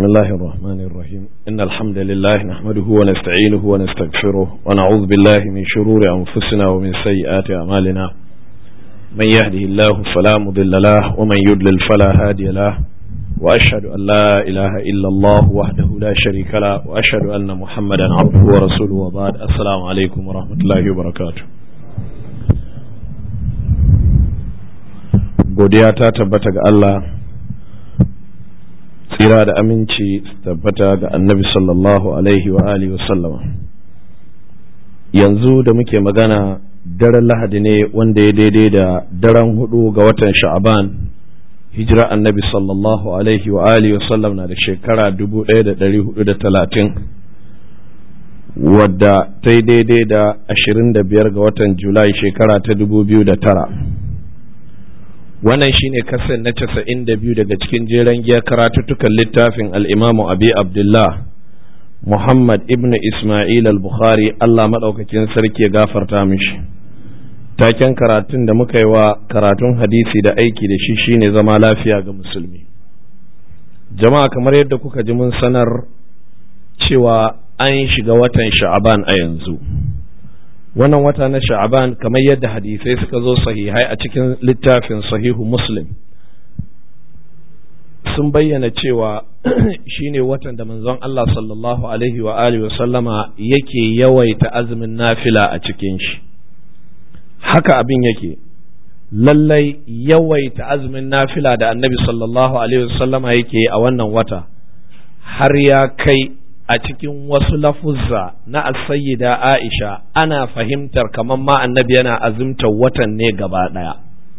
بسم الله الرحمن الرحيم إن الحمد لله نحمده ونستعينه ونستغفره ونعوذ بالله من شرور أنفسنا ومن سيئات أعمالنا من يهده الله فلا مضل له ومن يضلل فلا هادي له وأشهد أن لا إله إلا الله وحده لا شريك له وأشهد أن محمدا عبده ورسوله وبعد السلام عليكم ورحمة الله وبركاته godiya ta tabbata ga Allah tsira da aminci tabbata ga annabi sallallahu alaihi wa alihi wasallama yanzu da muke magana daren lahadi ne wanda ya daidai da daren hudu ga watan sha'aban hijira annabi sallallahu alaihi wa alihi wasallam na da shekara dubu ɗaya da ɗari hudu da talatin wadda ta yi daidai da ashirin da biyar ga watan julai shekara ta dubu biyu da tara wannan shine kasan na casa'in da biyu daga cikin jeren giya karatuttukan littafin al'imamu abi abdullah muhammad ibn ismail al-bukhari allah maɗaukakin sarki ya gafarta mishi taken karatun da muka yi wa karatun hadisi da aiki da shi shine zama lafiya ga musulmi jama'a kamar yadda kuka ji mun sanar cewa an shiga watan sha'aban a yanzu wannan wata na sha'aban kamar yadda hadisai suka zo sahihai a cikin littafin sahihu muslim sun bayyana cewa shine watan da manzon Allah sallallahu alaihi wa alihi sallama yake yawaita azumin nafila a cikin shi haka abin yake lallai yawaita azumin nafila da annabi sallallahu alaihi sallama yake a wannan wata har ya kai a cikin wasu lafuzza na asayida Aisha ana fahimtar kamar ma annabi yana azumtar watan ne gaba ɗaya.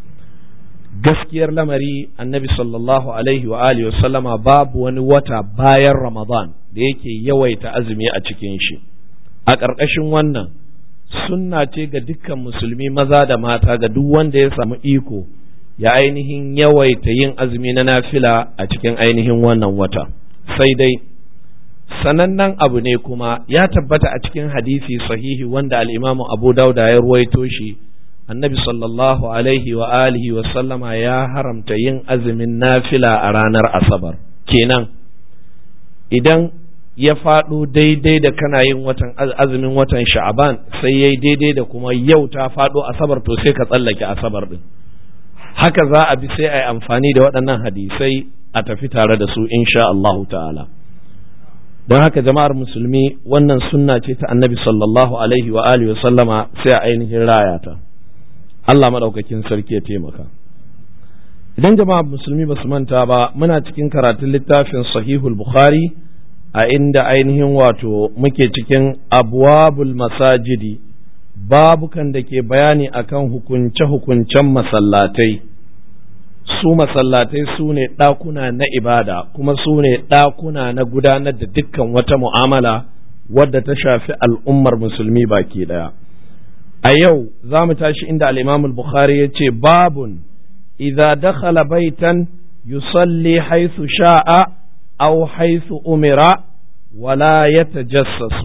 Gaskiyar lamari annabi sallallahu alaihi wa alihi sallama babu wani wata bayan Ramadan da yake yawaita azumi a cikin shi. A ƙarƙashin wannan sunna ce ga dukkan musulmi maza da mata ga duk wanda ya samu iko ya ainihin yawaita yin azumi na nafila a cikin ainihin wannan wata. Sai dai sanannen abu ne kuma ya tabbata a cikin hadisi sahihi wanda al'imamu abu dauda ya ruwaito shi annabi sallallahu alaihi wa alihi wa sallama ya haramta yin azumin nafila a ranar asabar kenan idan ya faɗo daidai da kana yin watan azumin watan sha'aban sai yayi daidai da kuma yau ta faɗo asabar to sai ka tsallake asabar din haka za a bi sai a yi amfani da waɗannan hadisai a tafi tare da su insha Allahu ta'ala don haka jama'ar musulmi wannan sunna ce ta annabi sallallahu alaihi wa alihi wa sallama sai a ainihin raya ta Allah madaukakin sarki ya taimaka idan jama'ar musulmi ba su manta ba muna cikin karatun littafin sahihul bukhari a inda ainihin wato muke cikin abwabul masajidi babukan da ke bayani akan hukunce-hukuncen masallatai su masallatai su ne ɗakuna na ibada kuma su ne ɗakuna na gudanar da dukkan wata mu'amala wadda ta shafi al'ummar musulmi baki ɗaya. A yau za mu tashi inda al'imam bukhari ya ce babun idza dakhala baitan yusalli haithu sha'a aw haithu umira wala yatajassasu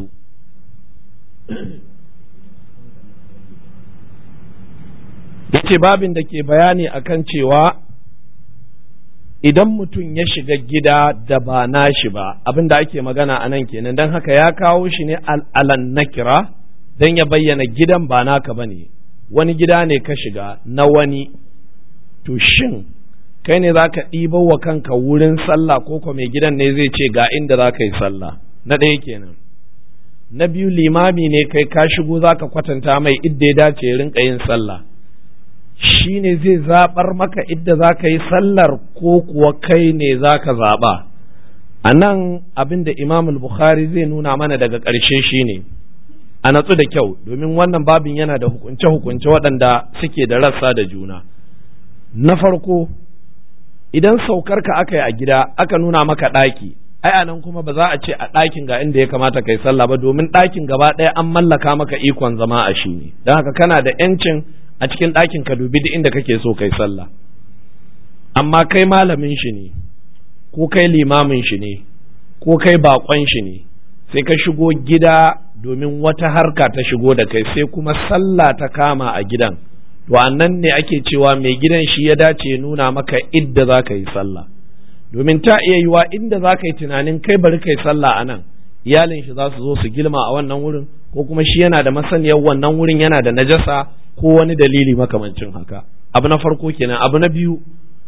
yace babin da ke bayani akan cewa idan mutum ya shiga gida da ba nashi ba abin da ake magana a nan kenan don haka ya kawo shi ne alan nakira don ya bayyana gidan ba naka ba ne wani gida ne ka shiga na wani to shin kai ne za ka ɗibar wa kanka wurin sallah ko kuma mai gidan ne zai ce ga inda za ka yi sallah na ɗaya kenan na biyu limami ne kai ka shigo za ka kwatanta mai idda ya dace rinka yin sallah shi ne zai zaɓar maka idda za ka yi sallar ko kuwa kai ne za ka zaɓa a nan abin da imam bukhari zai nuna mana daga ƙarshe shi ne a natsu da kyau domin wannan babin yana da hukunce-hukunce waɗanda suke da rassa da juna na farko idan saukar ka aka yi a gida aka nuna maka ɗaki ai a nan kuma ba za a ce a ɗakin ga inda ya kamata kai sallah ba domin ɗakin gaba ɗaya an mallaka maka ikon zama a shi ne don haka kana da 'yancin a cikin ɗakin ka dubi duk inda kake so kai sallah amma kai malamin shi ne ko kai limamin shi ne ko kai bakon shi ne sai ka shigo gida domin wata harka ta shigo da kai sai kuma sallah ta kama a gidan to nan ne ake cewa mai gidan shi ya dace nuna maka idda za ka yi sallah domin ta iya yiwa inda za ka yi tunanin kai bari kai sallah a nan iyalin shi za su zo su gilma a wannan wurin ko kuma shi yana da masaniyar wannan wurin yana da najasa ko wani dalili makamancin haka abu na farko kenan abu na biyu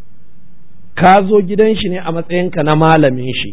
ka zo gidan shi ne a matsayinka na malamin shi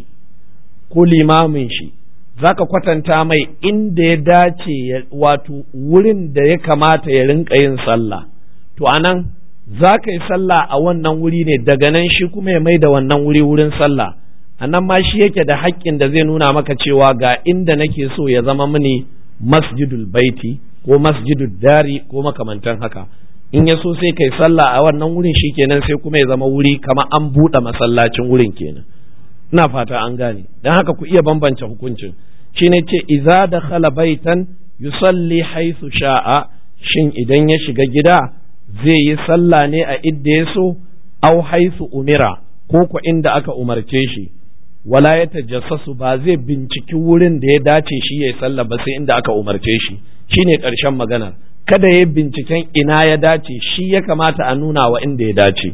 ko limamin shi za ka kwatanta mai inda ya dace wato wurin da ya kamata ya rinka yin sallah to anan za ka yi sallah a wannan wuri ne daga nan shi kuma ya mai da wannan wuri wurin sallah a nan ma shi yake da haƙƙin da zai nuna maka cewa ga inda nake so ya zama mini masjidul baiti ko masjidul dari ko makamantan haka in ya so sai kai sallah a wannan wurin shi kenan sai kuma ya zama wuri kama an buɗe masallacin wurin kenan ina fata an gane don haka ku iya bambance hukuncin shi ne ce iza da khala baitan yusalli haisu sha'a shin idan ya shiga gida zai yi sallah ne a idda ya so au haisu umira ko ko inda aka umarce shi wala ya tajassasu ba zai binciki wurin da ya dace shi ya yi sallah ba sai inda aka umarce shi shine ƙarshen maganar kada ya binciken ina ya dace shi ya kamata a nuna wa inda ya dace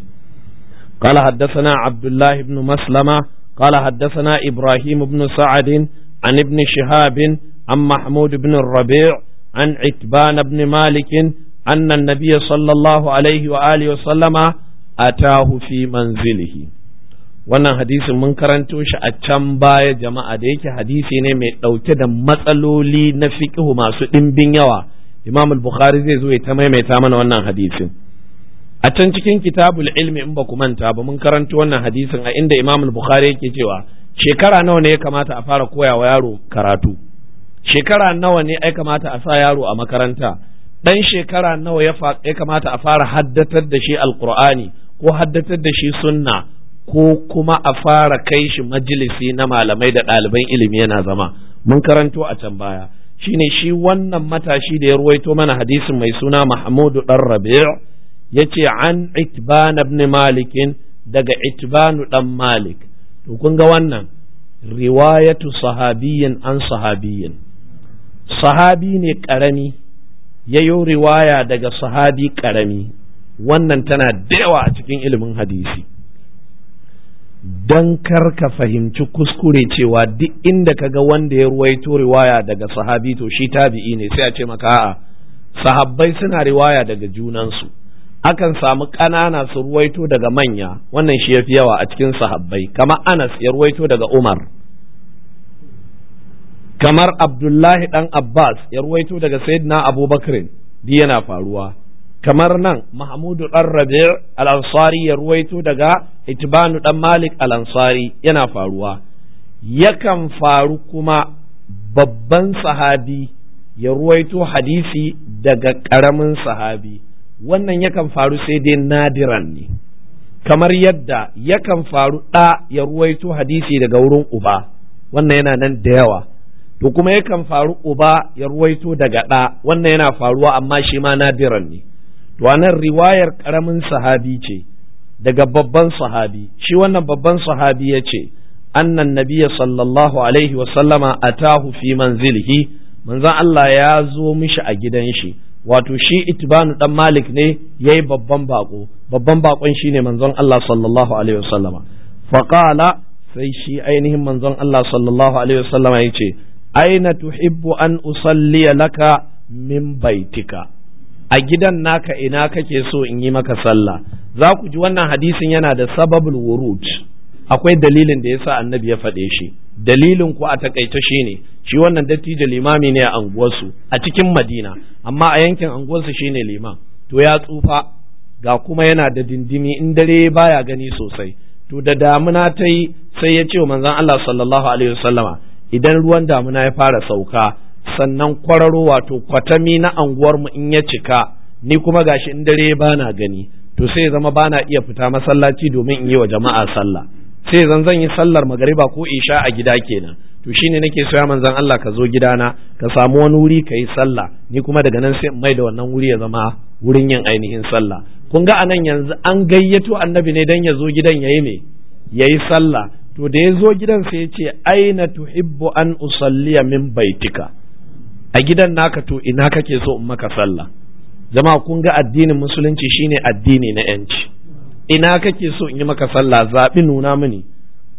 قال حدثنا عبد الله بن مسلمة قال حدثنا إبراهيم بن سعد عن ابن شهاب عن محمود بن الربيع عن عتبان بن مالك أن النبي صلى الله عليه وآله وسلم أتاه في منزله wannan hadisin mun karanto shi a can baya jama'a da yake hadisi ne mai ɗauke da matsaloli na fiqhu masu ɗimbin yawa imam al-bukhari zai zo ya ta maimaita mana wannan hadisin a can cikin kitabul ilmi in ba ku manta ba mun karanto wannan hadisin a inda imam al-bukhari yake cewa shekara nawa ne ya kamata a fara koya wa yaro karatu shekara nawa ne ya kamata a sa yaro a makaranta dan shekara nawa ya kamata a fara haddatar da shi alqur'ani ko haddatar da shi sunna ko kuma a fara kai shi majalisi na malamai da ɗaliban ilimi yana zama mun karanto a can baya shine shi wannan matashi da ya ruwaito mana hadisin mai suna Mahmudu dan Rabi' yace an Itban ibn Malik daga Itban dan Malik to kun ga wannan riwayatu sahabiyyin an sahabiyyin sahabi ne karami yayo riwaya daga sahabi karami wannan tana da yawa a cikin ilimin hadisi don kar ka fahimci kuskure cewa duk inda ka ga wanda ya ruwaito riwaya daga sahabi to shi tabi'i ne sai a ce maka a'a sahabbai suna riwaya daga junansu akan samu ƙanana su ruwaito daga manya wannan shi yafi yawa a cikin sahabbai kamar Anas ya ruwaito daga Umar kamar Abdullahi dan Abbas ya ruwaito daga Sayyidina Abubakar duk yana faruwa kamar nan Mahmudu ɗan Rabi' al-Ansari ya ruwaito daga Itbanu ɗan Malik al-Ansari yana faruwa yakan faru kuma babban sahabi ya ruwaito hadisi daga ƙaramin sahabi wannan yakan faru sai dai nadiran ne kamar yadda yakan faru ɗa ya ruwaito hadisi daga wurin uba wannan yana nan da yawa to kuma yakan faru uba ya ruwaito daga ɗa wannan yana faruwa amma shi ma nadiran ne to anan riwayar karamin sahabi ce daga babban sahabi shi wannan babban sahabi ya ce annan nabiya sallallahu alaihi wasallama atahu fi manzilihi manzon Allah ya zo mishi a gidan shi wato shi itibanu dan malik ne yayi babban bako babban bakon shine manzon Allah sallallahu alaihi wasallama faqala sai shi ainihin manzon Allah sallallahu alaihi wasallama yace aina tuhibbu an usalliya laka min baitika a gidan naka ina kake so in yi maka sallah za ku ji wannan hadisin yana da sababul wurud akwai dalilin da yasa annabi ya faɗe shi dalilin ku a takaice shine shi wannan dattijo limami ne a anguwarsu a cikin madina amma a yankin anguwarsu shine liman to ya tsufa ga kuma yana da dindimi in dare baya gani sosai to da damuna ta yi sai ya ce wa manzon Allah sallallahu alaihi wasallama idan ruwan damuna ya fara sauka sannan kwararo wato kwatami na anguwarmu in ya cika ni kuma gashi in dare bana gani to sai zama bana iya fita masallaci domin in yi wa jama'a sallah sai zan zan yi sallar magariba ko isha a gida kenan to shine nake so ya manzon Allah ka zo gidana ka samu wani wuri ka yi sallah ni kuma daga nan sai in mai da wannan wuri ya zama wurin yin ainihin sallah kun ga anan yanzu an gayyato annabi ne dan ya zo gidan yayi me yayi sallah to da ya zo gidan sai ya ce aina tuhibbu an usalliya min baitika a gidan naka to ina kake so in maka sallah jama'a kun ga addinin musulunci shine addini na yanci ina kake so in yi maka sallah zaɓi nuna mini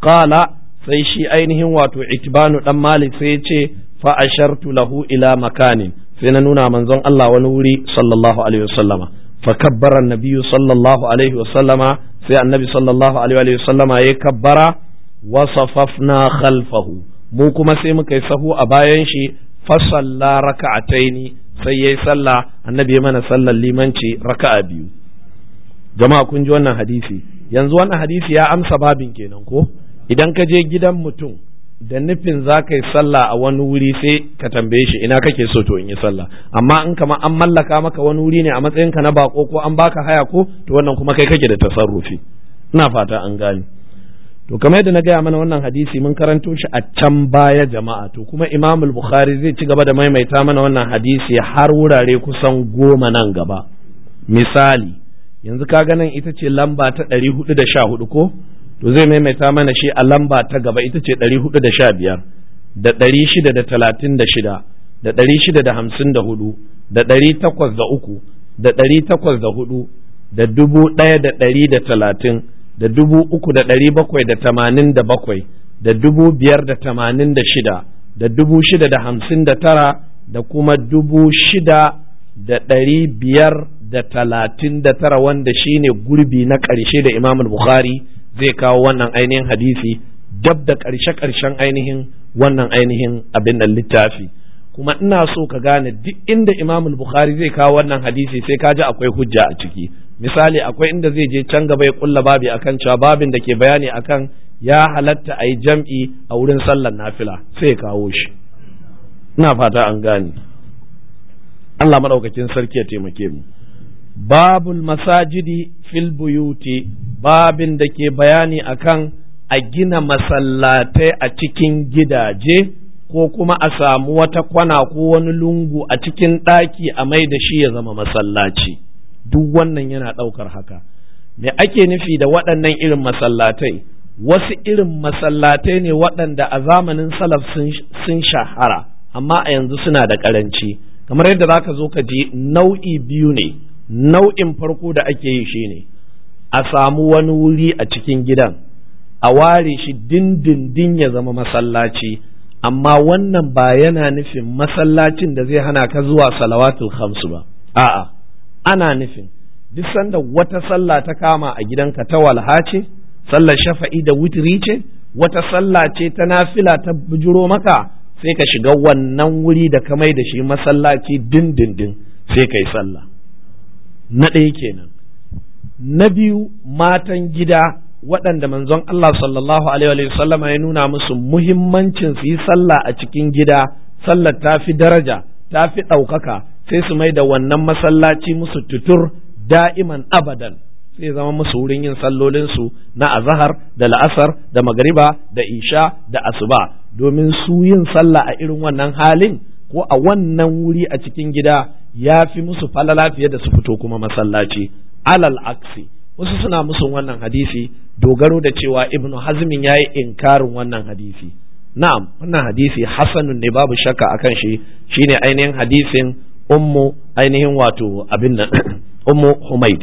qala sai shi ainihin wato itbanu dan malik sai ya ce fa ashartu lahu ila makanin sai na nuna manzon Allah wani wuri sallallahu alaihi wasallama fa kabbara annabiyyu sallallahu alaihi wasallama sai annabi sallallahu alaihi wasallama ya kabbara wa safafna khalfahu mu kuma sai muka yi sahu a bayan shi fa salla raka'ataini sai yayi sallah annabi ya mana sallar limanci raka'a biyu jama'a kun ji wannan hadisi yanzu wannan hadisi ya amsa babin kenan ko idan ka je gidan mutum da nufin za ka yi sallah a wani wuri sai ka tambaye shi ina kake so to in yi sallah amma in kama an mallaka maka wani wuri ne a matsayinka na bako ko an baka haya ko to wannan kuma kai kake da tasarrufi ina fata an gane to kamar yadda na gaya mana wannan hadisi mun karanto shi a can baya jama'a to kuma imam bukhari zai ci gaba da maimaita mana wannan hadisi har wurare kusan goma nan gaba misali yanzu ka nan ita ce lamba ta ɗari hudu da sha hudu ko to zai maimaita mana shi a lamba ta gaba ita ce ɗari hudu da sha biyar da ɗari shida da talatin da shida da ɗari shida da hamsin da hudu da ɗari takwas da uku da ɗari takwas da hudu da dubu ɗaya da ɗari da talatin da dubu uku da ɗari bakwai da tamanin da bakwai da dubu biyar da tamanin da shida da dubu shida da hamsin da tara da kuma dubu shida da ɗari biyar da talatin da tara wanda shine gurbi na ƙarshe da imam bukhari zai kawo wannan ainihin hadisi dab da ƙarshe-ƙarshen ainihin wannan ainihin abin da littafi kuma ina so ka gane duk inda imam bukhari zai kawo wannan hadisi sai ka ji akwai hujja a ciki misali akwai inda zai je can gaba ya kulla babi akan cewa babin da ke bayani akan ya halatta a yi jam'i a wurin sallar nafila sai ya kawo shi ina fata an gane Allah maɗaukakin sarki ya taimake mu babul masajidi fil buyuti babin da ke bayani akan a gina masallatai a cikin gidaje ko kuma a samu wata kwana ko wani lungu a cikin ɗaki a mai da shi ya zama masallaci duk wannan yana ɗaukar haka me ake nufi da waɗannan irin masallatai wasu irin masallatai ne waɗanda a zamanin salaf sun shahara amma a yanzu suna da ƙaranci kamar yadda za ka zo ka ji nau'i biyu ne nau'in farko da ake yi shi ne a samu wani wuri a cikin gidan a ware shi dindindin ya zama masallaci amma wannan ba yana nufin masallacin da zai hana ka zuwa salawatul khamsu ba a'a ana nufin duk sanda wata sallah ta kama a gidanka ta walha ce sallar shafa'i da witri ce wata sallah ce ta nafila ta bujuro maka sai ka shiga wannan wuri da ka mai da shi masallaci dindindin sai ka yi sallah na ɗaya kenan na biyu matan gida waɗanda manzon Allah sallallahu alaihi sallama ya nuna musu muhimmancin su yi sallah a cikin gida sallar ta fi daraja ta fi ɗaukaka sai su mai da wannan masallaci musu tutur da'iman abadan sai zama musu wurin yin sallolinsu na azahar da la'asar da magariba da isha da asuba domin su yin sallah a irin wannan halin ko a wannan wuri a cikin gida ya fi musu falala fiye da su fito kuma masallaci alal aksi wasu suna musu wannan hadisi dogaro da cewa ibnu hazmin ya yi inkarin wannan hadisi na'am wannan hadisi hasanun ne babu shakka akan shi shine ainihin hadisin ummu ainihin wato abin nan ummu humaid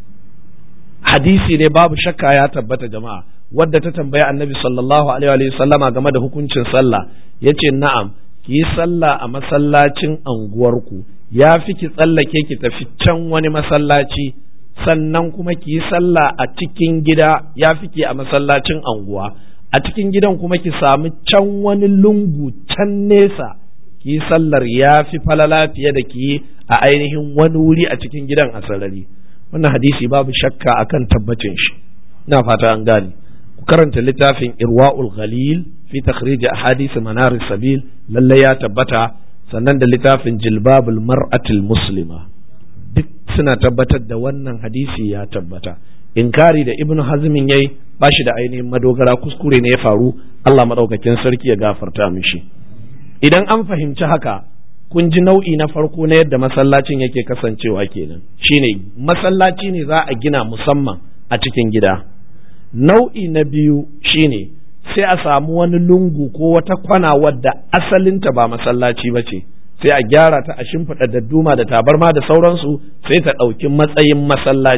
hadisi ne babu shakka ya tabbata jama'a wadda ta tambayi annabi sallallahu alaihi wa sallama game da hukuncin sallah yace na'am ki yi sallah a masallacin anguwarku ya fi ki tsallake ki tafi can wani masallaci sannan kuma ki yi sallah a cikin gida ya fi ki a masallacin anguwa a cikin gidan kuma ki samu can wani lungu can nesa ki yi sallar ya fi falala fiye da ki yi a ainihin wani wuri a cikin gidan a sarari wannan hadisi babu shakka akan tabbacin shi ina fata an gane ku karanta littafin irwa'ul ghalil fi takhrij ahadith manar sabil lalle ya tabbata sannan da littafin jilbabul mar'atul muslima duk suna tabbatar da wannan hadisi ya tabbata inkari da ibnu hazmin yayi ba shi da ainihin madogara kuskure ne ya faru Allah madaukakin sarki ya gafarta mishi idan an fahimci haka kun ji nau'i na farko na yadda masallacin yake kasancewa kenan shine masallaci ne za a gina musamman a cikin gida nau'i na biyu shine sai a samu wani lungu ko wata kwana wadda asalinta ba masallaci ba ce sai a gyara ta a shimfiɗa dadduma da tabarma da sauransu sai ta ɗauki matsayin masallaci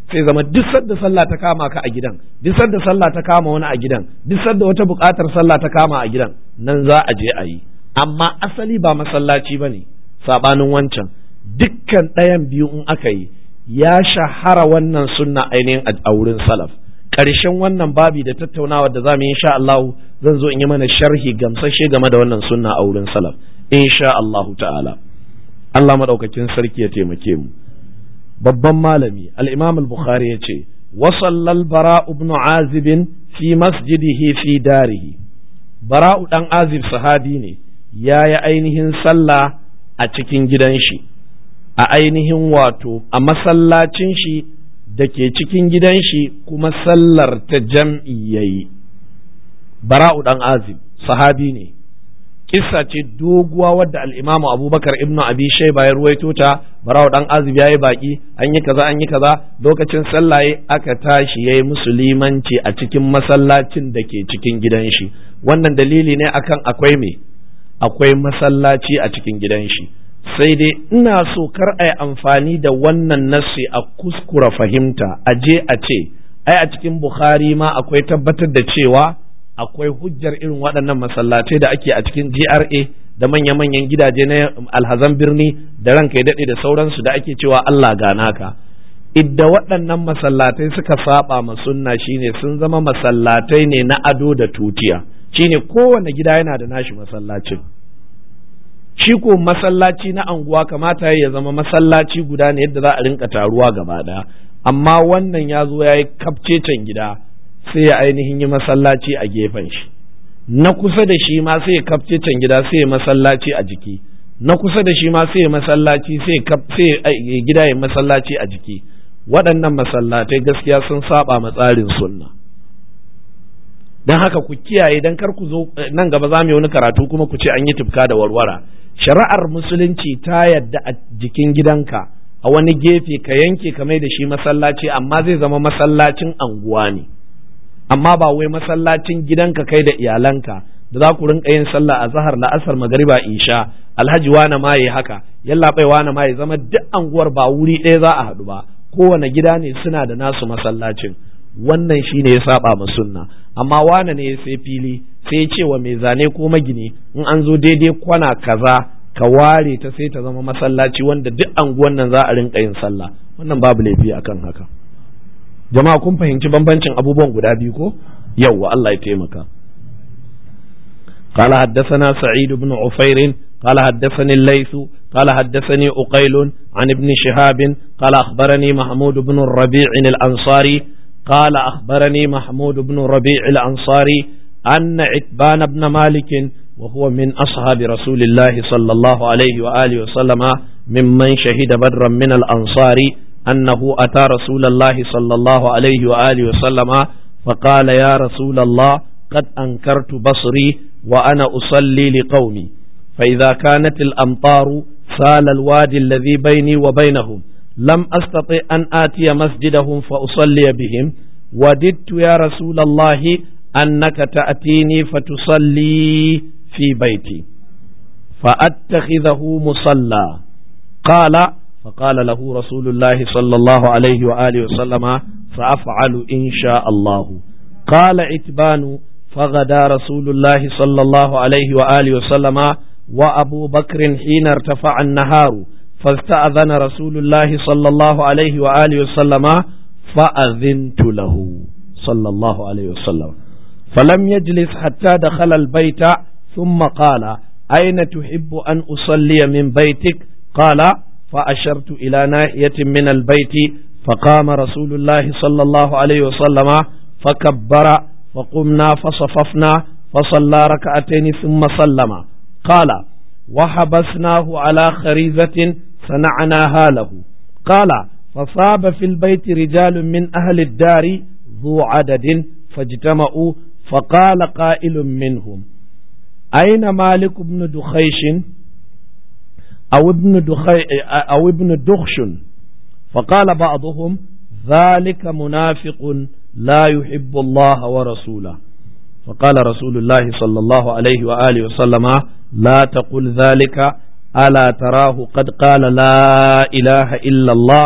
sai zama duk sadda sallah ta kama ka a gidan duk sadda sallah ta kama wani a gidan duk sadda wata buƙatar sallah ta kama a gidan nan za a je a yi amma asali ba masallaci ba ne saɓanin wancan dukkan ɗayan biyu in aka yi ya shahara wannan sunna ainihin a wurin salaf ƙarshen wannan babi da tattaunawa da za mu yi insha Allah zan zo in yi mana sharhi gamsashe game da wannan sunna a wurin salaf insha Allah ta'ala Allah madaukakin sarki ya taimake mu babban malami al-Imam al-Bukhari ya ce wasallal bara ibn azib fi masjidihi fi darihi bara'u dan azib sahabi ne ya yi ainihin sallah a cikin gidan shi a ainihin wato a masallacin shi da ke cikin gidan shi kuma sallar ta jam'i yayi bara'u dan azib sahabi ne kissa ce doguwa wadda al-imamu abubakar ibnu abi shayba ya ruwaito ta bara'u dan azib yayi baki an yi kaza an yi kaza lokacin sallaye aka tashi yayi musulmanci a cikin masallacin da ke cikin gidan shi wannan dalili ne akan akwai me akwai masallaci a cikin gidan shi sai dai ina so kar a yi amfani da wannan nassi a kuskura fahimta a je a ce ai a cikin bukhari ma akwai tabbatar da cewa akwai hujjar irin waɗannan masallatai da ake a cikin GRA da manya-manyan gidaje na alhazan birni da ranka ya daɗe da sauransu da ake cewa Allah gana ka idda waɗannan masallatai suka saba ma sunna shine sun zama masallatai ne na ado da tutiya shine kowane gida yana da nashi masallacin shi ko masallaci na anguwa kamata ya zama masallaci guda ne yadda za a rinka taruwa gaba ɗaya amma wannan ya zo ya yi kafcecen gida sai ya ainihin yi masallaci a gefen shi na kusa da shi ma sai ya kafcecen gida sai ya masallaci a jiki na kusa da shi ma sai ya masallaci sai ya gida ya masallaci a jiki waɗannan masallatai gaskiya sun saba ma tsarin sunna don haka ku kiyaye don kar ku zo nan gaba za mu yi wani karatu kuma ku ce an yi tufka da warwara shari'ar musulunci ta yadda a jikin gidanka a wani gefe ka yanke ka mai da shi masallaci amma zai zama masallacin anguwa ne amma ba wai masallacin gidanka kai da iyalanka da za ku rinka yin sallah a zahar la'asar magariba isha alhaji wane ma yi haka yalla bai wane ma ya zama duk anguwar ba wuri ɗaya za a haɗu ba kowane gida ne suna da nasu masallacin wannan shine ya saba ma sunna amma wane ne sai fili sai ce wa mai zane ko magini in an zo daidai kwana kaza ka ware ta sai ta zama masallaci wanda duk anguwan nan za a rinka yin sallah wannan babu laifi akan haka jama'a kun fahimci bambancin abubuwan guda biyu ko yawwa Allah ya taimaka قال حدثنا سعيد بن عفير قال حدثني الليث قال حدثني أقيل عن ابن شهاب قال أخبرني محمود بن الربيع الأنصاري قال أخبرني محمود بن الربيع الأنصاري أن عتبان بن مالك وهو من أصحاب رسول الله صلى الله عليه وآله وسلم ممن شهد بدرا من الأنصار أنه أتى رسول الله صلى الله عليه وآله وسلم فقال يا رسول الله قد أنكرت بصري وأنا أصلي لقومي فإذا كانت الأمطار سال الوادي الذي بيني وبينهم لم أستطع أن آتي مسجدهم فأصلي بهم وددت يا رسول الله أنك تأتيني فتصلي في بيتي فأتخذه مصلى قال فقال له رسول الله صلى الله عليه وآله وسلم فأفعل إن شاء الله قال عتبان فغدا رسول الله صلى الله عليه وآله وسلم وأبو بكر حين ارتفع النهار فاستأذن رسول الله صلى الله عليه وآله وسلم فأذنت له صلى الله عليه وسلم فلم يجلس حتى دخل البيت ثم قال أين تحب أن أصلي من بيتك قال فأشرت إلى ناحية من البيت فقام رسول الله صلى الله عليه وسلم فكبر فقمنا فصففنا فصلى ركعتين ثم سلم قال وحبسناه على خريزة صنعناها له قال فصاب في البيت رجال من أهل الدار ذو عدد فاجتمعوا فقال قائل منهم أين مالك بن دخيش أو ابن دخي أو ابن دخش فقال بعضهم ذلك منافق لا يحب الله ورسوله فقال رسول الله صلى الله عليه وآله وسلم لا تقل ذلك ألا تراه قد قال لا إله إلا الله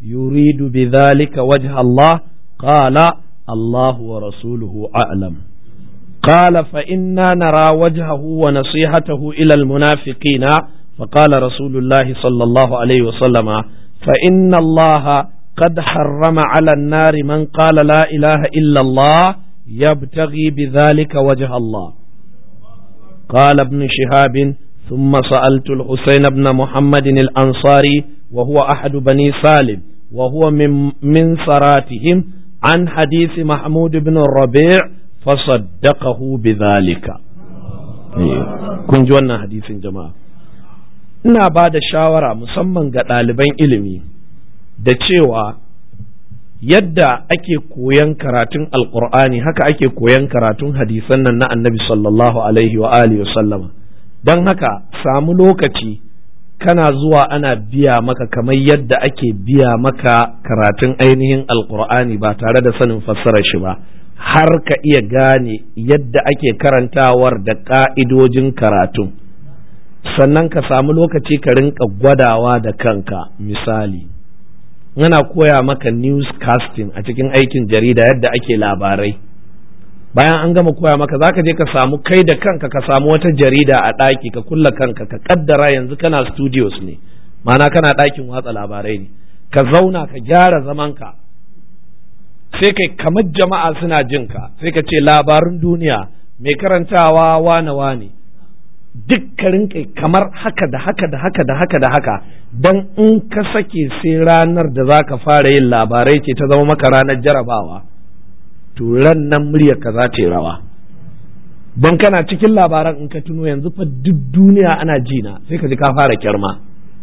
يريد بذلك وجه الله قال الله ورسوله أعلم قال فإنا نرى وجهه ونصيحته إلى المنافقين فقال رسول الله صلى الله عليه وسلم فإن الله قد حرم على النار من قال لا إله إلا الله يبتغي بذلك وجه الله قال ابن شهاب ثم سألت الحسين بن محمد الأنصاري وهو أحد بني سالم وهو من, من سراتهم عن حديث محمود بن الربيع فصدقه بذلك kun ji wannan hadisin jama'a ina ba da shawara musamman ga ɗaliban ilimi da cewa yadda ake koyan karatun alkur'ani haka ake koyan karatun hadisan nan na annabi sallallahu alaihi wa alihi sallama don haka samu lokaci kana zuwa ana biya maka kamar yadda ake biya maka karatun ainihin alkur'ani ba tare da sanin fassarar shi ba har ka iya gane yadda ake karantawar da ka'idojin karatun sannan ka samu lokaci ka rinka gwadawa da kanka misali yana koya maka newscasting a cikin aikin jarida yadda ake labarai bayan an gama koya maka zaka je ka samu kai da kanka ka samu wata jarida a ɗaki ka kulla kanka ka kaddara yanzu kana studios ne ma'ana kana ɗakin watsa labarai ne ka zauna ka gyara zamanka sai kai kamar jama'a suna jin ka sai ka ce labarun duniya mai karantawa wane wane dukkanin kai kamar haka da haka da haka da haka da haka dan in ka sake sai ranar da za ka fara yin labarai ce ta zama maka ranar jarabawa to ran nan muryar ka za ta yi rawa don kana cikin labaran in ka tuno yanzu fa duk duniya ana jina sai ka ji ka fara kyarma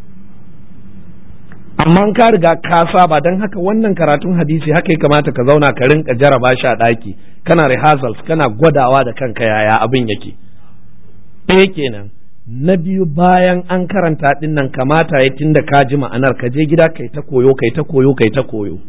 amma ka riga ka saba don haka wannan karatun hadisi haka ya kamata ka zauna ka rinka jaraba shi a ɗaki kana rehearsals kana gwadawa da kanka yaya abin yake ɗaya kenan na biyu bayan an karanta ɗin nan kamata ya tunda ka ji ma'anar ka je gida kai ta koyo kai ta koyo kai ta koyo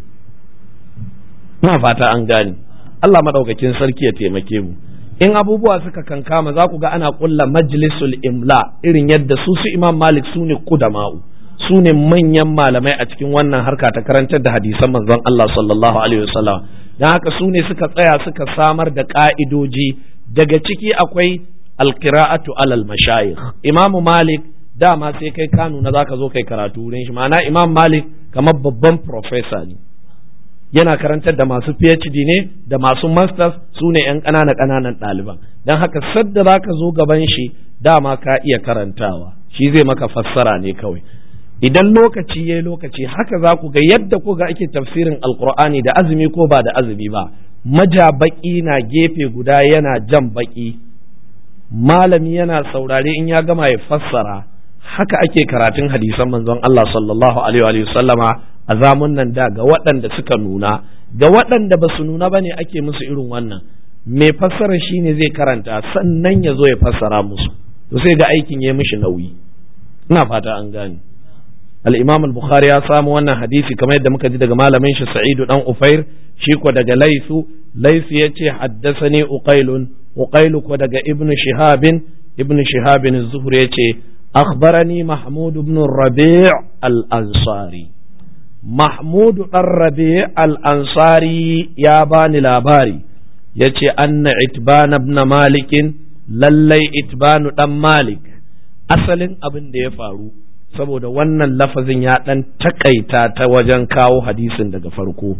ina fata an gane Allah madaukakin sarki ya taimake mu in abubuwa suka kankama za ku ga ana kulla majlisul imla irin yadda su su imam malik su ne kudama'u su ne manyan malamai a cikin wannan harka ta karantar da hadisan manzon Allah sallallahu alaihi wasallam dan haka su ne suka tsaya suka samar da ka'idoji daga ciki akwai alqira'atu alal mashayikh imam malik dama sai kai ka nuna zaka zo kai karatu wurin shi ma'ana imam malik kamar babban professor ne yana karantar da masu PhD ne da masu masters su ne 'yan ƙanana ƙananan ɗaliban don haka sadda za ka zo gaban shi dama ka iya karantawa shi zai maka fassara ne kawai idan lokaci ya lokaci haka za ku ga yadda ku ga ake tafsirin alkur'ani da azumi ko ba da azumi ba maja baƙi na gefe guda yana jan baƙi malami yana saurare in ya gama ya fassara haka ake karatun hadisan manzon Allah sallallahu alaihi wa sallama a zamun nan da ga waɗanda suka nuna ga waɗanda ba su nuna ba ne ake musu irin wannan mai fassara shi ne zai karanta sannan ya zo ya fassara musu to sai ga aikin ya mishi nauyi ina fata an gane al-imam al-bukhari ya samu wannan hadisi kamar yadda muka ji daga malamin shi sa'idu dan ufair shi ko daga laisu laisu yace haddathani uqailun uqailu ko daga ibnu shihabin ibnu shihabin az-zuhri yace akhbarani mahmud ibn rabi' al-ansari Mahmudu ɗan rabe al'ansari ya bani labari, ya ce, Anna itban ibn malikin lallai itbanu ɗan malik, asalin abin da ya faru, saboda wannan lafazin ya ɗan takaita ta wajen kawo hadisin daga farko.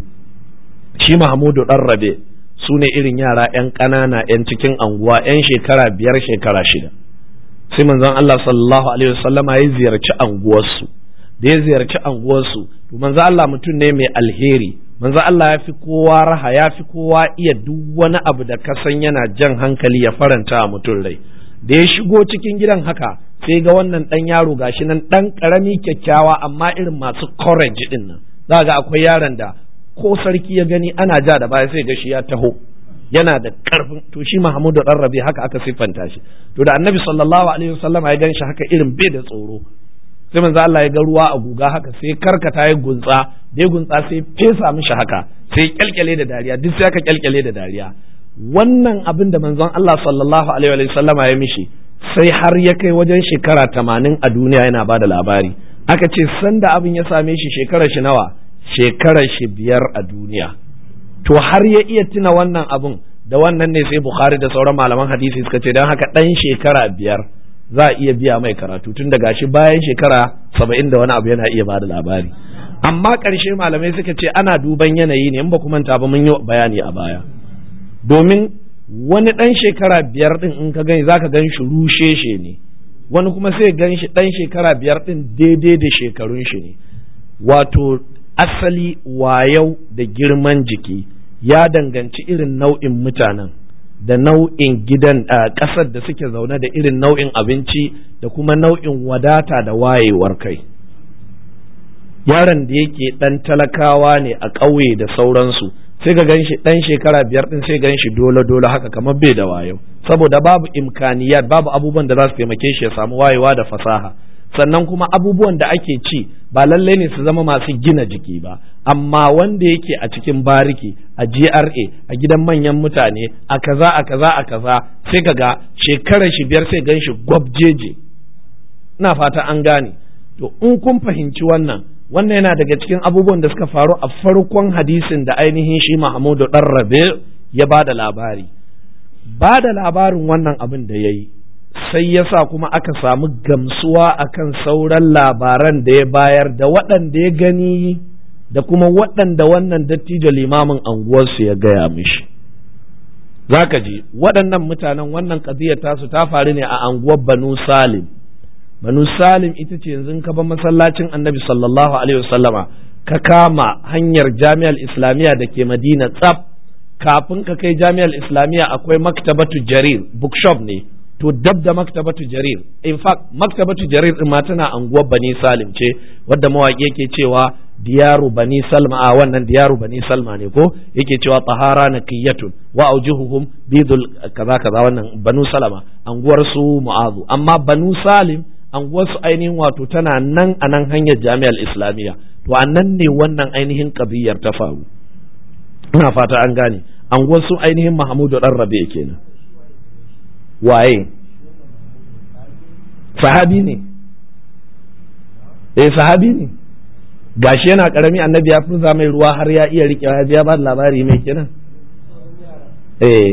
Shi Mahmudu ɗan rabe su ne irin yara ‘yan ƙanana ‘yan cikin anguwa ‘yan shekara biyar shekara shida. Sai manzon Allah sallallahu Alaihi wasallama ya ziyarci anguwarsu. da ya ziyarci anguwarsu to manzo Allah mutum ne mai alheri manzo Allah ya fi kowa raha ya fi kowa iya duk wani abu da ka san yana jan hankali ya faranta a mutum rai da ya shigo cikin gidan haka sai ga wannan dan yaro gashi nan dan karami kyakkyawa amma irin masu courage din nan za ga akwai yaron da ko sarki ya gani ana ja da baya sai ga shi ya taho yana da karfin to shi Mahmudu dan Rabi haka aka siffanta shi to da Annabi sallallahu alaihi wasallam ya gan shi haka irin bai da tsoro sai manzo Allah ya ga ruwa a guga haka sai karkata ya gunsa da ya gunsa sai fesa mishi haka sai kyalkyale da dariya duk sai aka kyalkyale da dariya wannan abin da manzon Allah sallallahu alaihi wa sallama ya mishi sai har ya kai wajen shekara tamanin a duniya yana bada labari aka ce sanda abin ya same shi shekarar shi nawa shekarar shi biyar a duniya to har ya iya tuna wannan abun da wannan ne sai bukhari da sauran malaman hadisi suka ce don haka ɗan shekara biyar za a iya biya mai karatu tun daga shi bayan shekara saba'in da wani abu yana iya bada labari amma ƙarshe malamai suka ce ana duban yanayi ne in ba ku manta ba mun yi bayani a baya domin wani ɗan shekara biyar ɗin in ka gani zaka gan shi rusheshe ne wani kuma sai gan shi ɗan shekara biyar ɗin daidai da shekarun shi ne wato asali wayau da girman jiki ya danganci irin nau'in mutanen da nau'in gidan a ƙasar da suke zaune da irin nau'in abinci da kuma nau'in wadata da wayewar kai yaron da yake ɗan talakawa ne a ƙauye da sauransu sai ga ganshi ɗan shekara biyar ɗin sai ganshi dole dole haka kamar bai da wayo saboda babu imkaniyat babu abubuwan da za su taimake shi ya samu wayewa da fasaha sannan kuma abubuwan da ake ci ba lallai ne su zama masu gina jiki ba amma wanda yake a cikin bariki a GRA a gidan manyan mutane a kaza a kaza a kaza sai kaga shekarar shi biyar sai ganshi gwabjeje ina fata an gane to in kun fahimci wannan wannan yana daga cikin abubuwan da suka faru a farkon hadisin da ainihin shi Mahmudu dan Rabe ya ba da labari ba da labarin wannan abin da ya yi sai ya sa kuma aka samu gamsuwa akan sauran labaran da ya bayar da waɗanda ya gani da kuma waɗanda wannan dattijo limamin anguwarsu ya gaya mishi za ka ji waɗannan mutanen wannan ƙaziyar tasu ta faru ne a anguwar banu salim banu salim ita ce yanzu ka ba masallacin annabi sallallahu alaihi wasallama ka kama hanyar jami'ar islamiyya da ke madina tsaf kafin ka kai jami'ar islamiyya akwai maktabatu jarir bookshop ne to dab da maktabatu jarir in fact maktabatu jarir din ma tana anguwar bani salim ce wadda mawaƙi yake cewa diyaru bani salma a wannan diyaru bani salma ne ko yake cewa tahara naqiyatun wa aujuhuhum bidul kaza kaza wannan banu salama anguwar su mu'azu amma banu salim anguwar su ainihin wato tana nan a nan hanyar jami'ar islamiyya to a nan ne wannan ainihin kabiyar ta faru ina fata an gane anguwar su ainihin mahmudu dan rabe kenan waye sahabi ne eh sahabi ne gashi yana karami annabi ya furza mai ruwa har ya iya rike ya biya ba labari mai kenan eh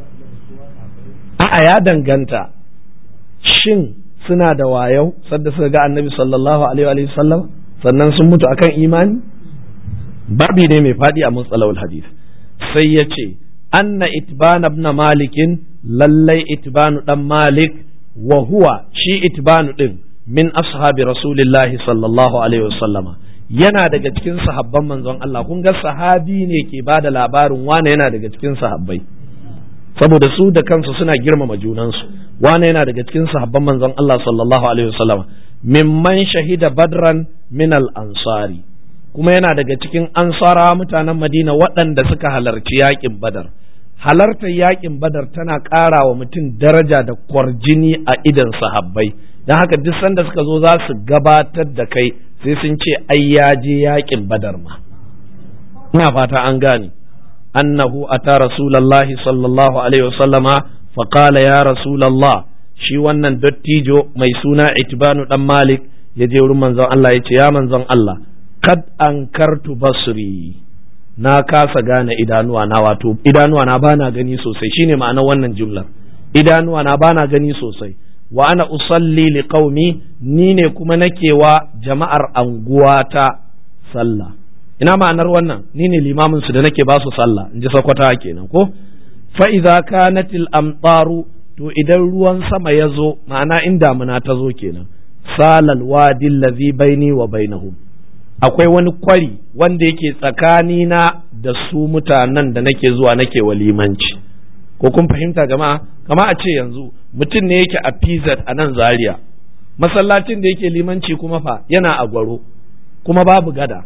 a'a ya danganta shin suna da wayau sadda suka ga annabi sallallahu alaihi wa sallam sannan sun mutu akan imani babi ne mai fadi a mutsalawul hadith sai ya ce anna itban ibn malikin lallai itbanu dan malik wa huwa shi itbanu din min ashabi rasulillahi sallallahu alaihi wasallama yana daga cikin sahabban manzon Allah kun ga sahabi ne ke ba da labarin wane yana daga cikin sahabbai saboda su da kansu suna girmama junansu wane yana daga cikin sahabban manzon Allah sallallahu alaihi wasallama mimman shahida badran min al ansari kuma yana daga cikin ansara mutanen Madina waɗanda suka halarci yakin badar halartar yakin badar tana ƙara wa mutum daraja da kwarjini a idan sahabbai don haka duk sanda suka zo za su gabatar da kai sai sun ce ai ya je yakin badar ma ina fata an gane annahu ata rasulallahi sallallahu alaihi wasallama faqala ya rasulallah shi wannan dattijo mai suna itbanu dan malik ya je wurin manzon Allah ya ce ya manzon Allah kad ankartu basri na kasa gane idanuwa na wato idanuwa na bana gani sosai shine ma'anar wannan jumlar idanuwa na bana gani sosai wa ana usalli li qaumi ni ne kuma nake wa jama'ar anguwata sallah ina ma'anar wannan ni ne limamin su da nake ba su sallah in ji sakwata kenan ko fa idza kanatil amtaru to idan ruwan sama ya zo ma'ana in damuna ta zo kenan salal wadi allazi baini wa bainahum akwai wani kwari wanda yake tsakanina da su mutanen da nake zuwa nake walimanci ko kun fahimta jama'a kama a ce yanzu mutum ne yake a pz a nan zaria masallacin da yake limanci kuma fa yana a gwaro kuma babu gada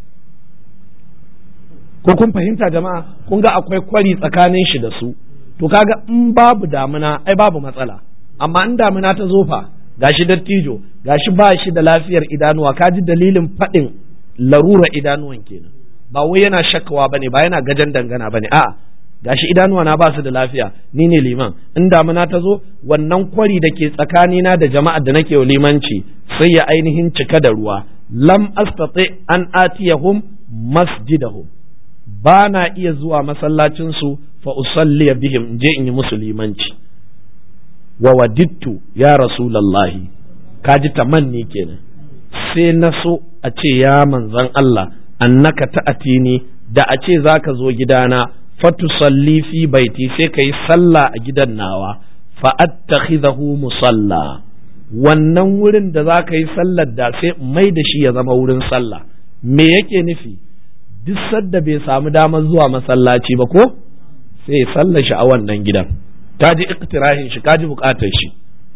ko kun fahimta jama'a kun ga akwai kwari tsakanin shi da su to kaga in babu damuna ai babu matsala amma in damuna ta zo fa gashi dattijo gashi ba shi da lafiyar idanuwa ka ji dalilin faɗin larura idanuwan kenan ba wai yana shakawa bane ba yana gajan dangana bane a'a gashi idanuwa na ba su da lafiya ni ne liman in damuna ta zo wannan kwari da ke tsakanina da jama'ar da nake limanci sai ya ainihin cika da ruwa lam astati an atiyahum masjidahum ba na iya zuwa masallacinsu fa usalliya bihim in je in yi musulmanci wa wadittu ya rasulallahi kaji tamanni kenan sai na so a ce ya manzan Allah annaka ta'atini da a ce zaka zo gidana fatusalli fi baiti sai ka yi sallah a gidan nawa fa attakhidahu musalla wannan wurin da za ka yi sallar da sai mai da shi ya zama wurin sallah me yake nufi duk sadda bai samu damar zuwa masallaci ba ko sai sallar shi a wannan gidan ta ji iktirahin shi ka ji bukatar shi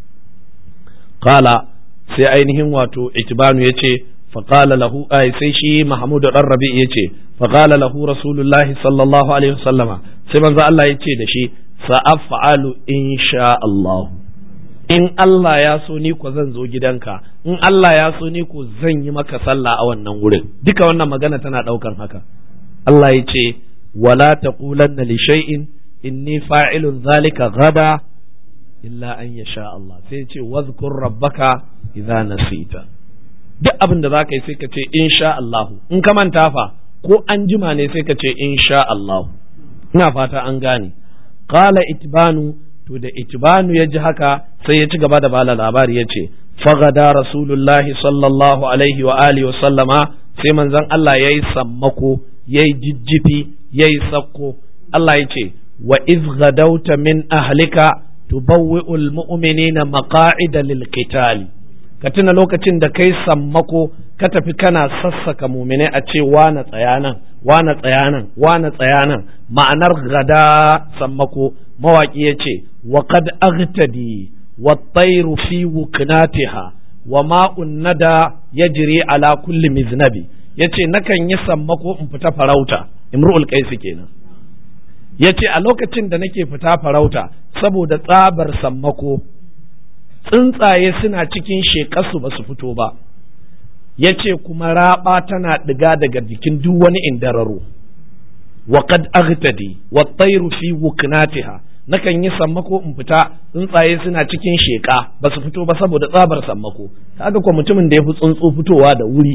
kala sai ainihin wato itibanu ya ce faƙala lahu ai sai shi mahmudu dan rabi ya ce faƙala lahu rasulullahi sallallahu alaihi wasallama sai manzo Allah ya ce da shi sa'af'alu insha Allah in Allah ya so ni ko zan zo gidanka in Allah ya so ni ko zan yi maka sallah a wannan wurin duka wannan magana tana daukan haka Allah ya ce wala taqulanna li shay'in inni fa'ilun zalika gada illa an yasha Allah sai ya ce wadhkur rabbaka idza nasita duk abin da zaka yi sai ka ce insha Allah in ka manta fa ko an jima ne sai ka ce insha Allah ina fata an gane qala itbanu to da itbanu ya ji haka sai ya ci gaba da bala labari ya ce fagada rasulullahi sallallahu alaihi wa alihi wa sallama sai manzon Allah ya yi sammako ya yi jijjifi ya yi sakko Allah ya ce wa iz gadauta min ahlika tubawwi'ul mu'minina maqa'ida lil qitali ka tuna lokacin da kai sammako ka tafi kana sassaka muminai a ce wane tsayanan wane tsayanan wane tsayanan ma'anar gada sammako mawaki ya ce wa qad aghtadi wa tayru fi wuknatiha wa ma'un nada yajri ala kulli miznabi yace nakan yi sammako in fita farauta imru'ul qais kenan yace a lokacin da nake fita farauta saboda tsabar sammako tsuntsaye suna cikin shekarsu ba su fito ba ya ce kuma raɓa tana ɗiga daga jikin duk wani indararo wa qad aghtadi wa tayru fi wuknatiha nakan yi sammako in fita tsuntsaye suna cikin sheka ba su fito ba saboda tsabar sammako kaga ko mutumin da ya fi tsuntsu fitowa da wuri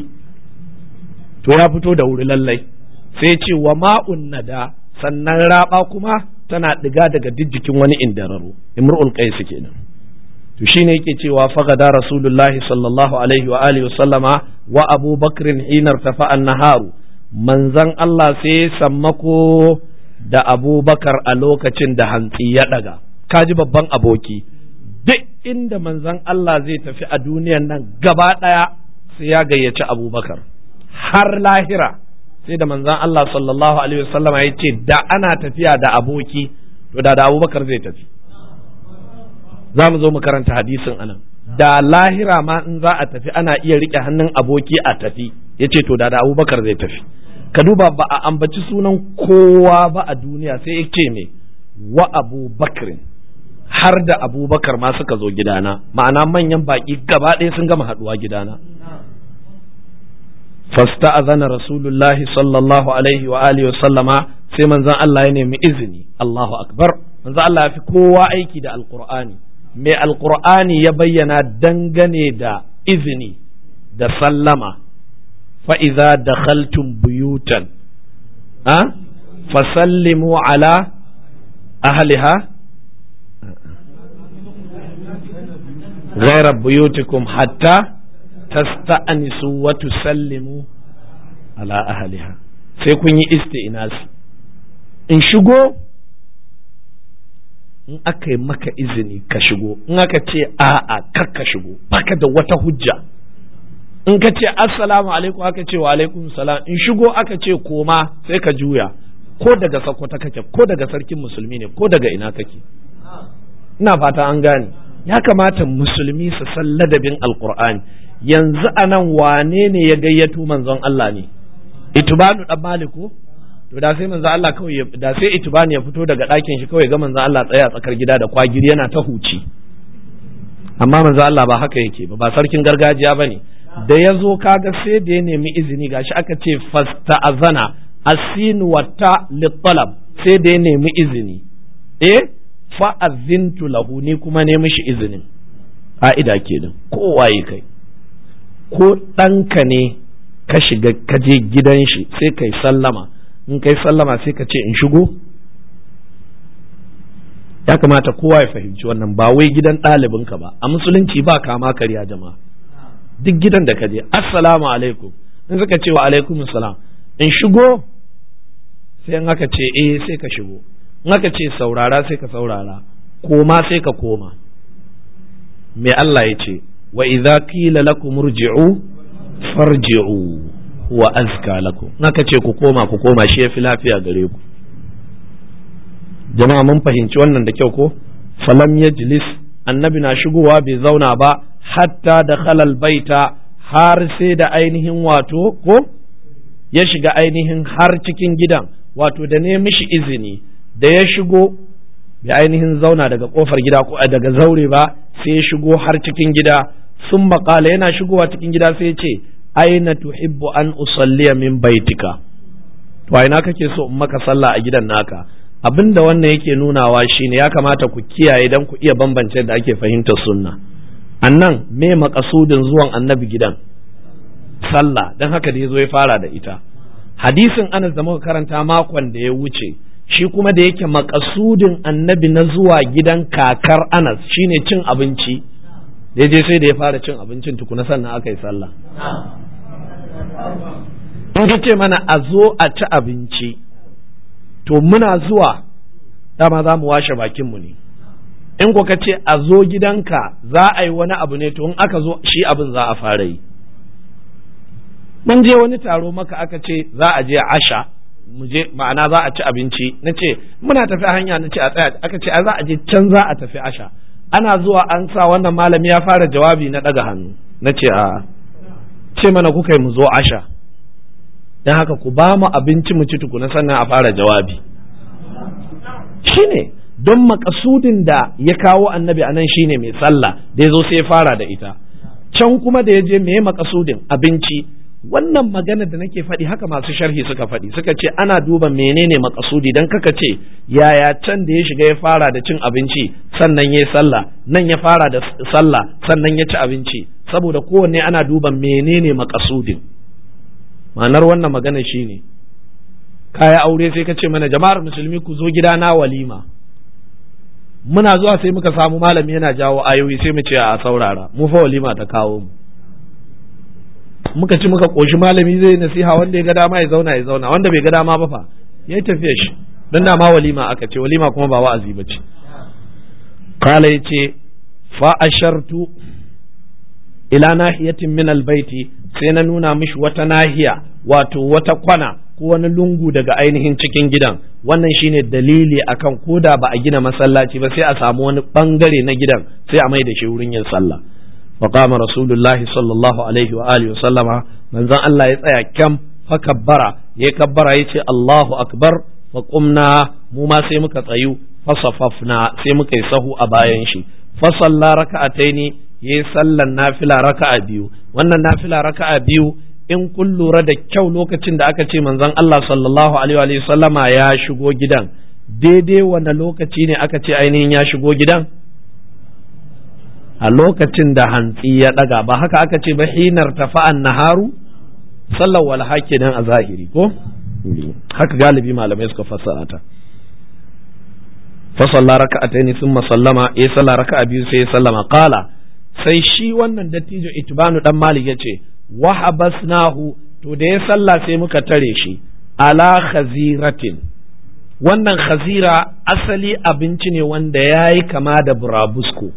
to ya fito da wuri lallai sai ce wa ma'un nada sannan raɓa kuma tana ɗiga daga duk jikin wani indararo imrul qais kenan to shine yake cewa fagada rasulullahi sallallahu alaihi wa alihi sallama wa abu bakrin hinar tafa naharu manzan Allah sai sammako da abubakar a lokacin da hantsi ya daga kaji babban aboki duk inda manzan Allah zai tafi a duniyan nan gaba daya sai ya gayyaci abubakar har lahira sai da manzan Allah sallallahu alaihi wasallama ya ce da ana tafiya da aboki to da da abubakar zai tafi za mu zo mu karanta hadisin anan da lahira ma in za a tafi ana iya rike hannun aboki a tafi ya ce to da da abubakar zai tafi ka duba ba a ambaci sunan kowa ba a duniya sai ya ce me wa abubakrin har da abubakar ma suka zo gidana ma'ana manyan baki gaba ɗaya sun gama haɗuwa gidana fasta azana rasulullahi sallallahu alaihi wa alihi wa sallama sai manzon Allah ya nemi izini Allahu akbar manzon Allah ya fi kowa aiki da alqur'ani mai alkur'ani ya bayyana dangane da izini da sallama fa'iza da khaltun buyutan ha fasallimu ala ahliha غير بيوتكم حتى تستأنسوا وتسلموا على أهلها sai kun yi isti'inasi in shigo in aka yi maka izini ka shigo in aka ce a'a kar ka shigo baka da wata hujja in ka ce assalamu alaikum aka ce wa alaikum salam in shigo aka ce koma sai ka juya ko daga sakwata kake ko daga sarkin musulmi ne ko daga ina kake ina fata an gane ya kamata musulmi su san ladabin alqur'ani yanzu anan wane ne ya gayyato manzon Allah ne itubanu dan maliku to da sai manzo Allah kawai da sai itibani ya fito daga ɗakin shi kawai ga manzo Allah tsaya tsakar gida da kwagiri yana ta huci amma manzo Allah ba haka yake ba ba sarkin gargajiya bane da ya zo kaga sai da ya nemi izini gashi aka ce fasta'azana asin wata littalab sai da ya nemi izini eh fa azintu lahu ni kuma ne mishi izinin ka'ida kenan kowaye kai ko ɗanka ne ka shiga ka je gidan shi sai kai sallama in kai sallama sai ka ce in shigo ya kamata kowa ya fahimci wannan ba wai gidan ɗalibinka ba a musulunci ba kama karya jama'a duk gidan da ka je assalamu alaikum in suka ce wa alaikum salam in shigo sai in aka ce eh sai ka shigo in aka ce saurara sai ka saurara koma sai ka koma me Allah ya ce wa idza qila lakum irji'u farji'u wa azka lakum in aka ce ku koma ku koma shi yafi lafiya gare ku jama'a mun fahimci wannan da kyau ko falam yajlis annabi na shigowa bai zauna ba hatta da khalal baita har sai da ainihin wato ko ya shiga ainihin har cikin gidan wato da ne mishi izini da ya shigo bai ainihin zauna daga kofar gida ko daga zaure ba sai ya shigo har cikin gida sun maƙala yana shigowa cikin gida sai ya ce aina tuhibbu an usalliya min baitika to ina kake so in maka sallah a gidan naka abin da wannan yake nunawa shine ya kamata ku kiyaye dan ku iya bambance da ake fahimtar sunna annan me makasudin zuwan annabi gidan sallah dan haka da ya zo ya fara da ita hadisin anas da muka karanta makon da ya wuce shi kuma da yake makasudin annabi na zuwa gidan kakar anas shine cin abinci da je sai da ya fara cin abincin tukuna sannan aka yi sallah in ka ce mana a zo a ci abinci to muna zuwa dama za mu washe bakinmu ne in ko ka ce a zo gidanka za a yi wani abu ne to in aka zo shi abin za a fara yi mun je wani taro maka aka ce za a je asha mu je ma'ana za a ci abinci na ce muna tafi hanya na ce a tsaya aka ce a za a je can za a tafi asha ana zuwa an sa wannan malami ya fara jawabi na daga hannu na ce a ce mana kuka yi mu zo asha don haka ku ba mu abinci mu ci tukuna sannan a fara jawabi shine don makasudin da ya kawo annabi a nan shine mai sallah da ya zo sai ya fara da ita can kuma da ya je me makasudin abinci wannan magana da nake faɗi haka masu sharhi suka faɗi suka ce ana duba menene makasudi dan kaka ce yaya can da ya shiga ya fara da cin abinci sannan ya sallah nan ya fara da sallah sannan ya ci abinci saboda kowanne ana duba menene makasudin ma'anar wannan magana shine kaya aure sai ka ce mana jama'ar musulmi ku zo gida na walima muna zuwa sai muka samu malami yana jawo ayoyi sai mu ce a saurara mu fa walima ta kawo mu muka ci muka koshi malami zai nasiha wanda ya ga dama ya zauna ya zauna wanda bai ga dama ba fa yayi tafiya shi dan da ma walima aka ce walima kuma ba wa'azi ba ce kala yace fa ashartu ila nahiyatin min albayti sai na nuna mishi wata nahiya wato wata kwana ko wani lungu daga ainihin cikin gidan wannan shine dalili akan koda ba a gina masallaci ba sai a samu wani bangare na gidan sai a mai da shi wurin yin sallah فقام رسول الله صلى الله عليه وآله وسلم من ذا الله يتأيى كم فكبر يكبر يتي الله أكبر فقمنا مما سيمك تأيو فصففنا سيمك يسهو أباين شي فصلى ركعتين يسلى النافلة ركعة بيو وأن النافلة ركعة بيو in kun lura da kyau lokacin da aka ce manzon Allah sallallahu alaihi wa sallama ya shigo gidan daidai wanda lokaci ne aka ce ainihin ya shigo gidan a lokacin da hantsi ya ɗaga ba haka aka ce ba hinar tafa'an naharu sallar wal nan a zahiri ko haka galibi malamai suka fassara ta fasalla raka'ataini thumma sallama ya salla raka'a biyu sai ya sallama qala sai shi wannan dattijo itbanu dan malik yace wa habasnahu to da ya salla sai muka tare shi ala khaziratin wannan khazira asali abinci ne wanda yayi kama da burabusko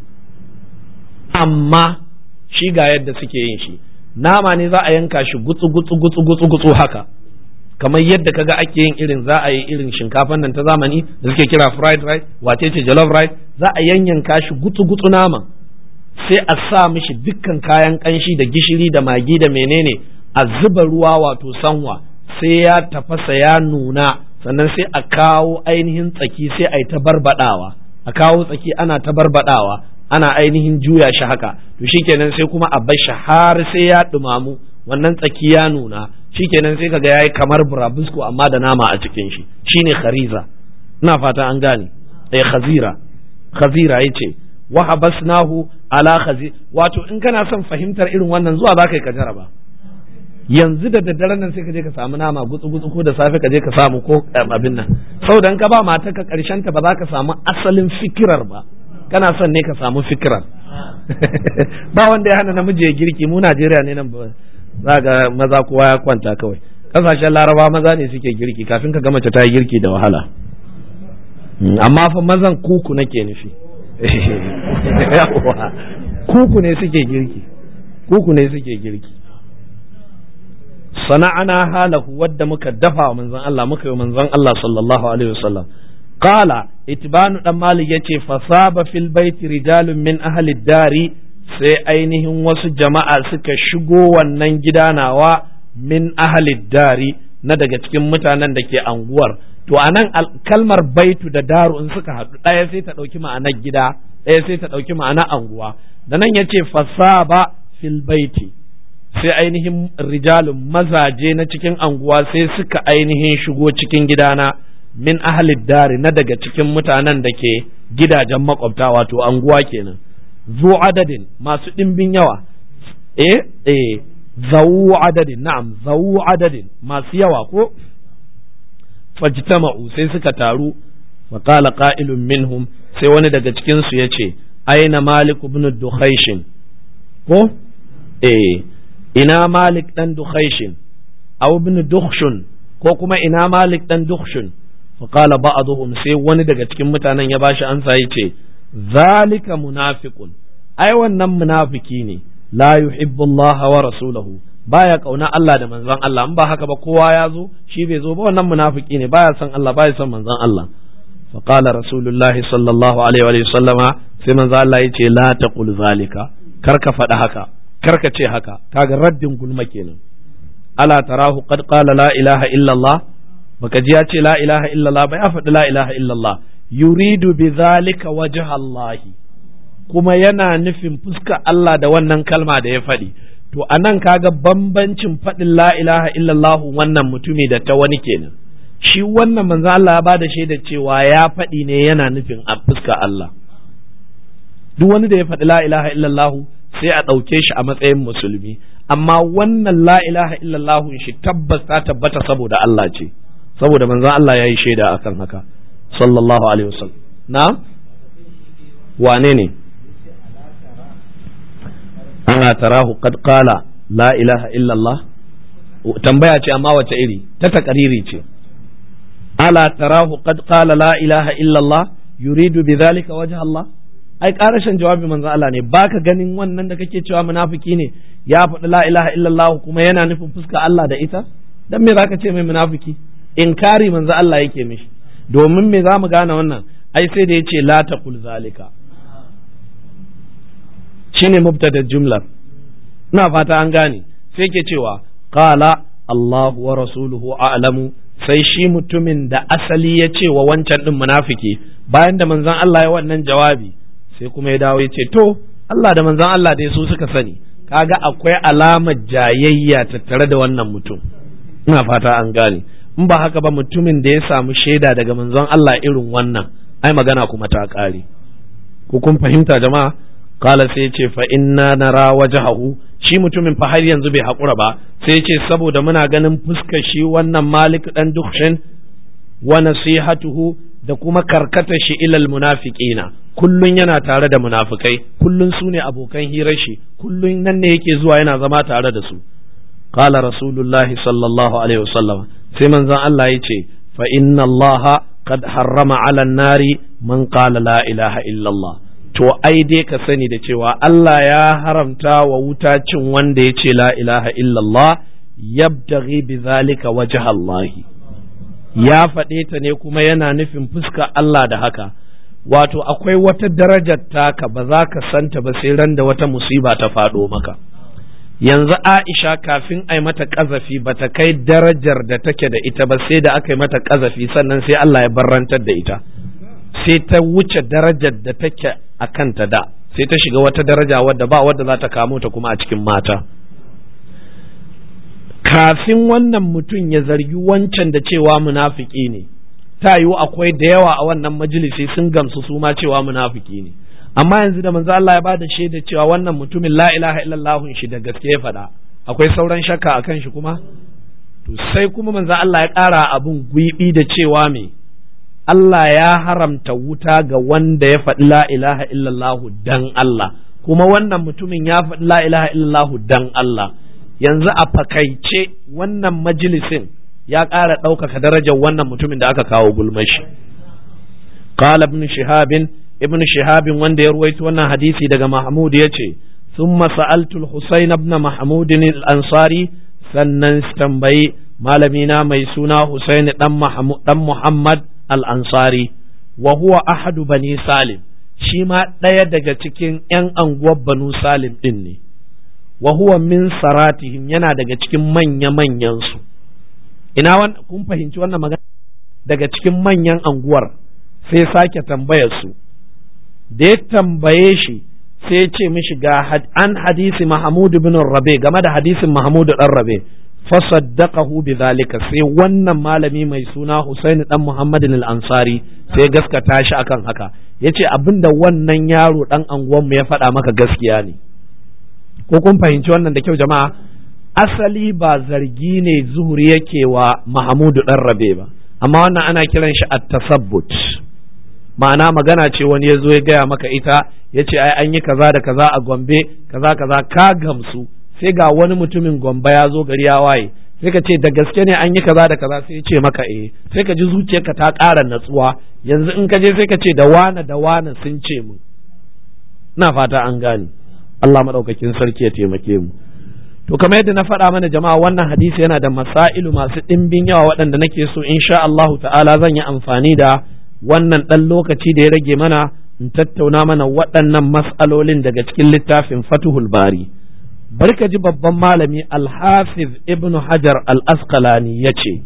amma shi ga yadda suke yin shi nama ne za a yanka shi gutsu gutsu gutsu gutsu gutsu haka kamar yadda kaga ake yin irin za a yi irin shinkafan nan ta zamani da suke kira fried rice wace ce jollof rice za a yanyanka shi gutsu gutsu nama sai a sa mishi dukkan kayan kanshi da gishiri da magi da menene a zuba ruwa wato sanwa sai ya tafasa ya nuna sannan sai a kawo ainihin tsaki sai a yi ta barbadawa a kawo tsaki ana ta barbadawa ana ainihin juya shi haka to shikenan sai kuma a bar shi har sai ya dumamu wannan tsaki ya nuna shikenan sai kaga yayi kamar burabusko amma da nama a cikin shi shine khariza ina fata an gane eh khazira khazira yace wa habasnahu ala khazi wato in kana son fahimtar irin wannan zuwa zaka yi ka jaraba yanzu da daddare nan sai ka je ka samu nama gutsu gutsu ko da safe ka je ka samu ko abin nan saboda ka ba mata ka karshen ta ba za ka samu asalin fikirar ba kana son ne ka samu fikirar ba wanda ya hana namiji ya girki mu Najeriya ne nan za ga maza kowa ya kwanta kawai kasashen laraba maza ne suke girki kafin ka ga mace ta yi girki da wahala amma fa mazan kuku nake nufi kuku ne suke girki kuku ne suke girki sana'ana halahu wadda muka dafa wa manzon Allah muka yi manzon Allah sallallahu alaihi wasallam qala itbanu dan malik yace fasaba fil baiti rijalun min ahli dari sai ainihin wasu jama'a suka shigo wannan gida nawa min ahli dari na daga cikin mutanen da ke anguwar to anan kalmar baitu da daru in suka haɗu ɗaya sai ta ɗauki ma'anar gida ɗaya sai ta ɗauki ma'anar anguwa da nan yace fasaba fil baiti sai ainihin rijalun mazaje na cikin anguwa sai suka ainihin shigo cikin gidana min ahalid dari na daga cikin mutanen da ke gidajen makwabta wato anguwa kenan zu adadin masu ɗimbin yawa eh eh zawu adadin na'am zawu adadin masu yawa ko fajtama'u sai suka taru wa qala qa'ilun minhum sai wani daga cikin su yace aina malik ibn dukhayshin ko eh ina malik dan dukhayshin aw ibn dukhshun ko kuma ina malik dan dukhshun fa qala ba'dhum sai wani daga cikin mutanen ya bashi ansa yace zalika munafiqun ai wannan munafiki ne la yuhibbu Allah wa rasulahu baya kauna Allah da manzon Allah in ba haka ba kowa ya zo shi bai zo ba wannan munafiki ne baya son Allah baya son manzon Allah fa qala rasulullah sallallahu alaihi wa sallama sai manzon Allah yace la taqul zalika kar ka faɗa haka kar ka ce haka kaga raddin gulma kenan ala tarahu qad qala la ilaha illa Allah baka ji ya ce la ilaha illa Allah ba ya faɗi la ilaha illa Allah yuridu bi zalika wajha Allah kuma yana nufin fuska Allah da wannan kalma da ya faɗi to anan kaga bambancin faɗin la ilaha illallah wannan mutumi da ta wani kenan shi wannan manzo Allah ya bada shaida cewa ya faɗi ne yana nufin a fuska Allah duk wani da ya faɗi la ilaha illallah sai a ɗauke shi a matsayin musulmi amma wannan la ilaha illallah shi tabbas ta tabbata saboda Allah ce saboda manzo Allah ya yi shaida akan haka sallallahu alaihi wasallam na wane ne ana tarahu qad qala la ilaha illa Allah tambaya ce amma wace iri ta takariri ce ala tarahu qad qala la ilaha illa Allah yuridu bidhalika wajha Allah ai karashin jawabi manzo Allah ne baka ganin wannan da kake cewa munafiki ne ya faɗi la ilaha illa Allah kuma yana nufin fuska Allah da ita dan me zaka ce mai munafiki inkari manzo Allah yake mishi domin me zamu gane wannan ai sai da yace la taqul zalika shine mubtada jumlar ina fata an gane sai ke cewa qala Allah wa rasuluhu a'lamu sai shi mutumin da asali ya ce wa wancan din munafiki bayan da manzon Allah ya wannan jawabi sai kuma ya dawo ya ce to Allah da manzon Allah dai su suka sani kaga akwai alamar jayayya tattare da wannan mutum ina fata an gane in ba haka ba mutumin da ya samu shaida daga manzon Allah irin wannan ai magana kuma ta ƙare ko kun fahimta jama'a kala sai ce fa inna nara wajhahu shi mutumin fa har yanzu bai haƙura ba sai ce saboda muna ganin fuskar shi wannan malik dan dukshin wa nasihatuhu da kuma karkata shi ilal munafiqina kullun yana tare da munafikai kullun su ne abokan hirar shi kullun nan ne yake zuwa yana zama tare da su qala rasulullahi sallallahu alaihi wasallam sai manzon Allah ya ce fa inna allaha qad harrama ala nari man qala la ilaha illallah to ai dai ka sani da cewa Allah ya haramta wa wuta cin wanda ya ce la ilaha illallah yabtaghi bi zalika wajha Allah ya faɗe ta ne kuma yana nufin fuska Allah da haka wato akwai wata darajar taka ba za ka santa ba sai ran da wata musiba ta faɗo maka yanzu Aisha kafin ai mata ƙazafi ba ta kai darajar da take da ita ba sai da aka yi mata ƙazafi sannan sai Allah ya barrantar da ita sai ta wuce darajar da take a kanta da sai ta shiga wata daraja wadda ba wadda za ta kamo ta kuma a cikin mata kafin wannan mutum ya zargi wancan da cewa munafiki ne ta yiwu akwai da yawa a wannan majalisi sun gamsu su ma cewa munafiki ne amma yanzu da manzo Allah ya bada shaida cewa wannan mutumin la ilaha illallah shi da gaske ya faɗa akwai sauran shakka akan shi kuma to sai kuma manzo Allah ya ƙara abun gwiɓi da cewa me Allah ya haramta wuta ga wanda ya faɗi la ilaha illallah dan Allah kuma wannan mutumin ya faɗi la ilaha illallah dan Allah yanzu a fakaice wannan majalisin ya ƙara ɗaukaka darajar wannan mutumin da aka kawo gulmashi qala ibn shihabin ibn shihabin wanda ya ruwaito wannan hadisi daga mahmud yace thumma sa'altu al-husayn ibn mahmud al-ansari sannan tambayi malamina mai suna husayn dan mahmud dan muhammad al-ansari wa huwa ahadu bani salim shi ma ɗaya daga cikin 'yan anguwar banu salim ɗin ne wa huwa min saratihim yana daga cikin manya-manyan su ina kun fahimci wannan magana daga cikin manyan anguwar sai sake tambayar su da ya tambaye shi sai ce mishi ga an hadisi Mahmud bin Rabe game da hadisin Mahmud dan Rabe fasaddaqahu bidhalika sai wannan malami mai suna Husaini dan Muhammad al-Ansari sai gaskata shi akan haka yace abinda wannan yaro dan anguwan mu ya faɗa maka gaskiya ne ko kun fahimci wannan da kyau jama'a asali ba zargi ne zuhuri yake wa Mahmudu dan Rabe ba amma wannan ana kiran shi at-tasabbut ma'ana magana ce wani ya zo ya gaya maka ita ya ce ai an yi kaza da kaza a Gombe kaza kaza ka gamsu sai ga wani mutumin Gombe ya zo gari ya waye sai ka ce da gaske ne an yi kaza da kaza sai ya ce maka eh sai ka ji zuciyarka ta ƙara natsuwa yanzu in ka je sai ka ce da wane da wane sun ce mu ina fata an gane Allah madaukakin sarki ya taimake mu to kamar yadda na faɗa mana jama'a wannan hadisi yana da masailu masu ɗimbin yawa waɗanda nake so insha Allahu ta'ala zan yi amfani da wannan ɗan lokaci da ya rage mana in tattauna mana waɗannan mas'alolin daga cikin littafin Fatuhul Bari bari ka ji babban malami Al-Hafiz Ibn Hajar Al-Asqalani yace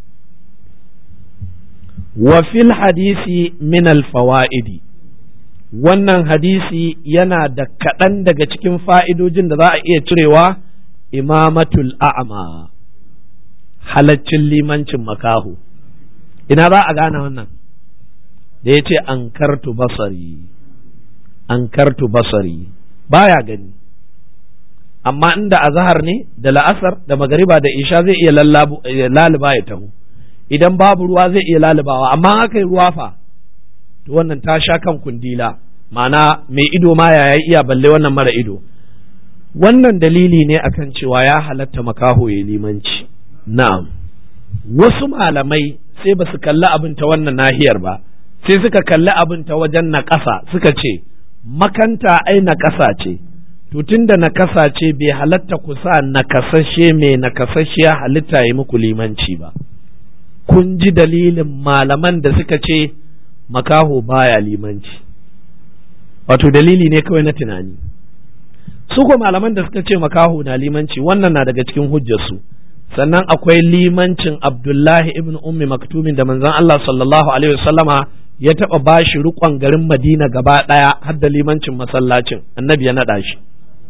wa fil hadisi min al-fawaidi wannan hadisi yana da kaɗan daga cikin fa'idojin da za a iya cirewa imamatul a'ma halaccin limancin makahu ina za a gane wannan da ya ce an kartu basari an kartu basari baya gani amma inda azahar ne da la'asar da magariba da isha zai iya laluba ya taho idan babu ruwa zai iya lalubawa amma haka yi ruwa fa to wannan ta sha kan kundila ma'ana mai ido ma ya iya balle wannan mara ido wannan dalili ne akan cewa ya halatta makaho ya limanci na'am wasu malamai sai ba su kalli abin ta wannan nahiyar ba sai suka kalli abin ta wajen naƙasa suka ce makanta ai naƙasa ce to tunda nakasa ce bai halatta ku sa nakasashe mai nakasashiya halitta yi muku limanci ba kun ji dalilin malaman da suka ce makaho baya limanci wato dalili ne kawai na tunani su ko malaman da suka ce makaho na limanci wannan na daga cikin hujjarsu sannan akwai limancin abdullahi ibn ummi maktumin da manzon Allah sallallahu alaihi wasallama ya taɓa bashi rukon garin madina gaba ɗaya har da limancin masallacin annabi ya naɗa shi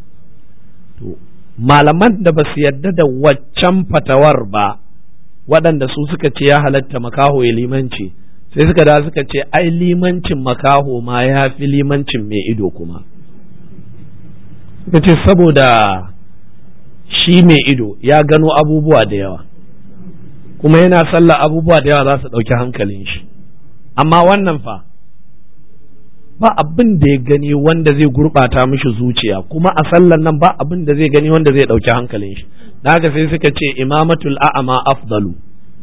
malaman da ba su yarda da waccan fatawar ba waɗanda su suka ce ya halatta makaho ya limanci sai suka da suka ce ai limancin makaho ma ya fi limancin mai ido kuma suka ce saboda shi mai ido ya gano abubuwa da yawa kuma yana sallah abubuwa da yawa za su ɗauki hankalin shi amma wannan fa ba abin da ya gani wanda zai gurɓata mishi zuciya kuma a sallan nan ba abin da zai gani wanda zai ɗauki hankalin shi da haka sai suka ce imamatul a'ama afdalu